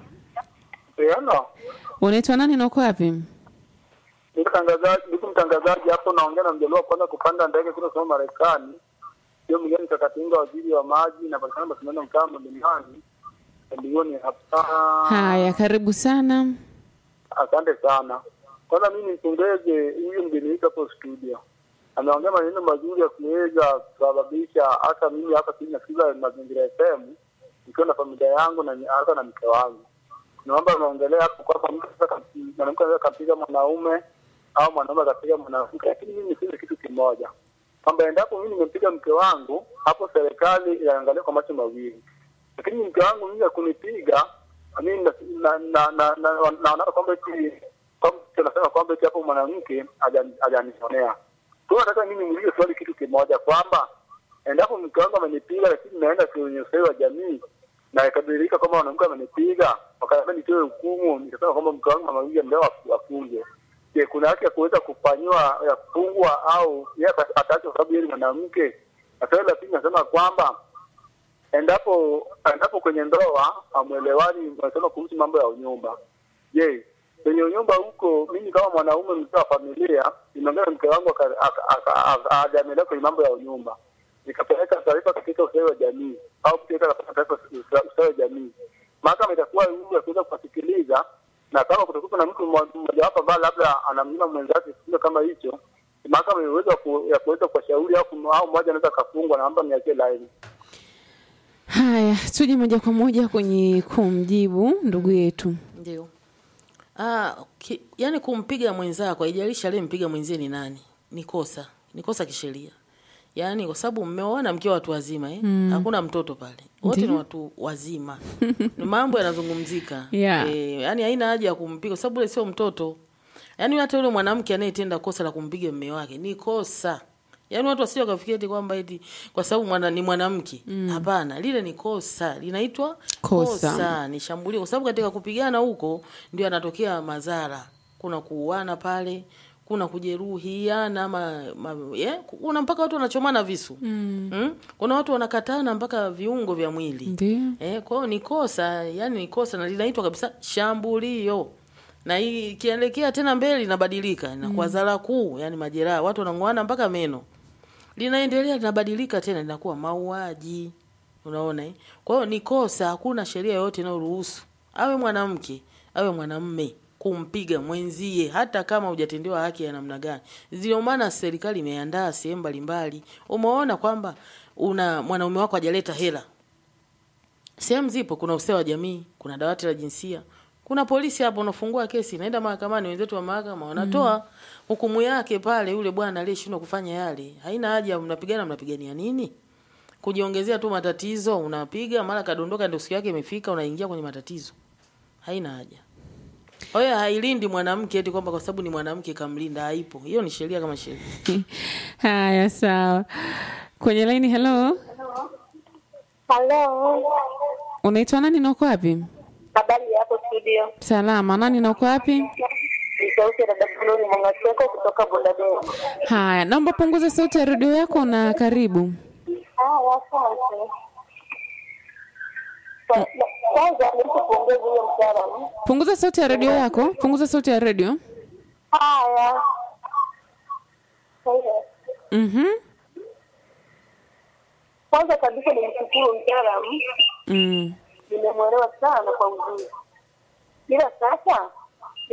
Yana, unaitwa nani na uko wapi? ndugu mtangazaji, ndugu mtangazaji, hapo naongea na mjaliwa kwanza kupanda ndege kutoka soma Marekani. Hiyo mgeni Kakatinga, waziri wa maji na patikana mashindano mtaa mlimani milioni hapa. Haya, karibu sana. Asante sana. Kwanza mimi nimpongeze huyu mgeni wetu hapo studio, ameongea maneno mazuri ya kuweza kusababisha hata mimi hapa sisi nasikiza Mazingira FM nikiwa na familia yangu na hata na mke wangu. Naomba ameongelea hapo kwamba mtu anaweza kam- mwanamke anaweza kampiga mwanaume au mwanaume akapiga mwanamke, lakini mimi niseme kitu kimoja kwamba endapo mimi nimempiga mke wangu, hapo serikali inaangalia kwa macho mawili, lakini mke wangu mimi akunipiga mimi na- na- na- na- na- naona kwamba eti kwamba tunasema kwamba eti hapo mwanamke haja- hajanionea. Kwa hiyo nataka mimi niulize swali kitu kimoja kwamba endapo mke wangu amenipiga, lakini naenda kwenye ustawi wa jamii na ikabadilika kwamba mwanamke amenipiga, wakaniambia nitoe hukumu, nikasema kwamba mke wangu mama huyu leo afungwe. Je, kuna haki ya kuweza kufanyiwa ya kufungwa au yeye ata- ataachwa kwa sababu yeye ni mwanamke? Na swali la pili nasema kwamba endapo endapo kwenye ndoa amwelewani, wanasema kuhusu mambo ya unyumba. Je, kwenye unyumba huko, mimi kama mwanaume mzee wa familia, nimeongea na mke wangu aka- aka- aka- aka- hajanielewa kwenye mambo ya unyumba, nikapeleka taarifa katika ustawi wa jamii au kupeleka katika taarifa usta- ustawi wa jamii, mahakama itakuwa huru ya kuweza kuwasikiliza, na kama kutakuwa na mtu mmo- mmojawapo ambaye labda anamnyima mwenzake kitendo kama hicho, mahakama ina uwezo wa ku- ya kuweza kuwashauri au kum- au mmoja anaweza akafungwa, naomba niachie laini. Haya, tuje moja kwa moja kwenye kumjibu ndugu yetu. Ndio. Ah, ki, yani kumpiga mwenzako haijalishi aliyempiga mwenzie ni nani. Ni kosa. Ni kosa kisheria. Yaani kwa sababu mmeoana mkiwa watu wazima eh? Hakuna mtoto pale. Wote ni Ndiyo. watu wazima. ni mambo yanazungumzika. Yeah. Eh, yani haina haja ya kumpiga kwa sababu yule sio mtoto. Yaani hata yule mwanamke anayetenda kosa la kumpiga mume wake ni kosa. Yaani watu wasije wakafikiria eti kwamba eti kwa sababu mwana, ni mwanamke. Hapana, lile ni kosa. Linaitwa Kosa. kosa ni shambulio kwa sababu katika kupigana huko ndio yanatokea madhara. Kuna kuuana pale, kuna kujeruhiana ma, ma, yeah? kuna mpaka watu wanachomana visu mm. Mm? kuna watu wanakatana mpaka viungo vya mwili Ndio. eh, kwa hiyo ni kosa, yani ni kosa na linaitwa kabisa shambulio na hii ikielekea tena mbele linabadilika inakuwa zara kuu, yani majeraha, watu wanang'oana mpaka meno. Linaendelea linabadilika tena linakuwa mauaji. Unaona eh? Kwa hiyo ni kosa, hakuna sheria yoyote inayoruhusu awe mwanamke awe mwanamme kumpiga mwenzie hata kama hujatendewa haki ya namna gani. Ndio maana serikali imeandaa sehemu mbalimbali. Umeona kwamba una mwanaume wako hajaleta hela sehemu zipo, kuna ustawi wa jamii, kuna dawati la jinsia, kuna polisi hapo, unafungua kesi, naenda mahakamani, wenzetu wa mahakama wanatoa hukumu yake pale. Yule bwana aliyeshindwa kufanya yale, haina haja mnapigana, mnapigania nini? Kujiongezea tu matatizo, unapiga mara kadondoka, ndio siku yake imefika, unaingia kwenye matatizo, haina haja. Kwa hiyo hailindi mwanamke eti kwamba kwa sababu ni mwanamke kamlinda, haipo hiyo. Ni sheria kama sheria. Haya, sawa. Kwenye laini, hello, Halo, unaitwa nani na uko wapi? habari yako studio? Salama, nani na uko wapi? Ni sauti ya dada Flori Mwangaseko kutoka Bondadeo. Haya, naomba punguza sauti ya redio yako na karibu. Haya, asante. Kwa- Kwanza nilipopongeza huyo mtaalamu. Punguza sauti ya redio yako, punguza sauti ya redio. Haya, Haya. Mhm. kwanza kabisa nimshukuru mtaalamu, Mm. nimemwelewa sana kwa uzuri, ila sasa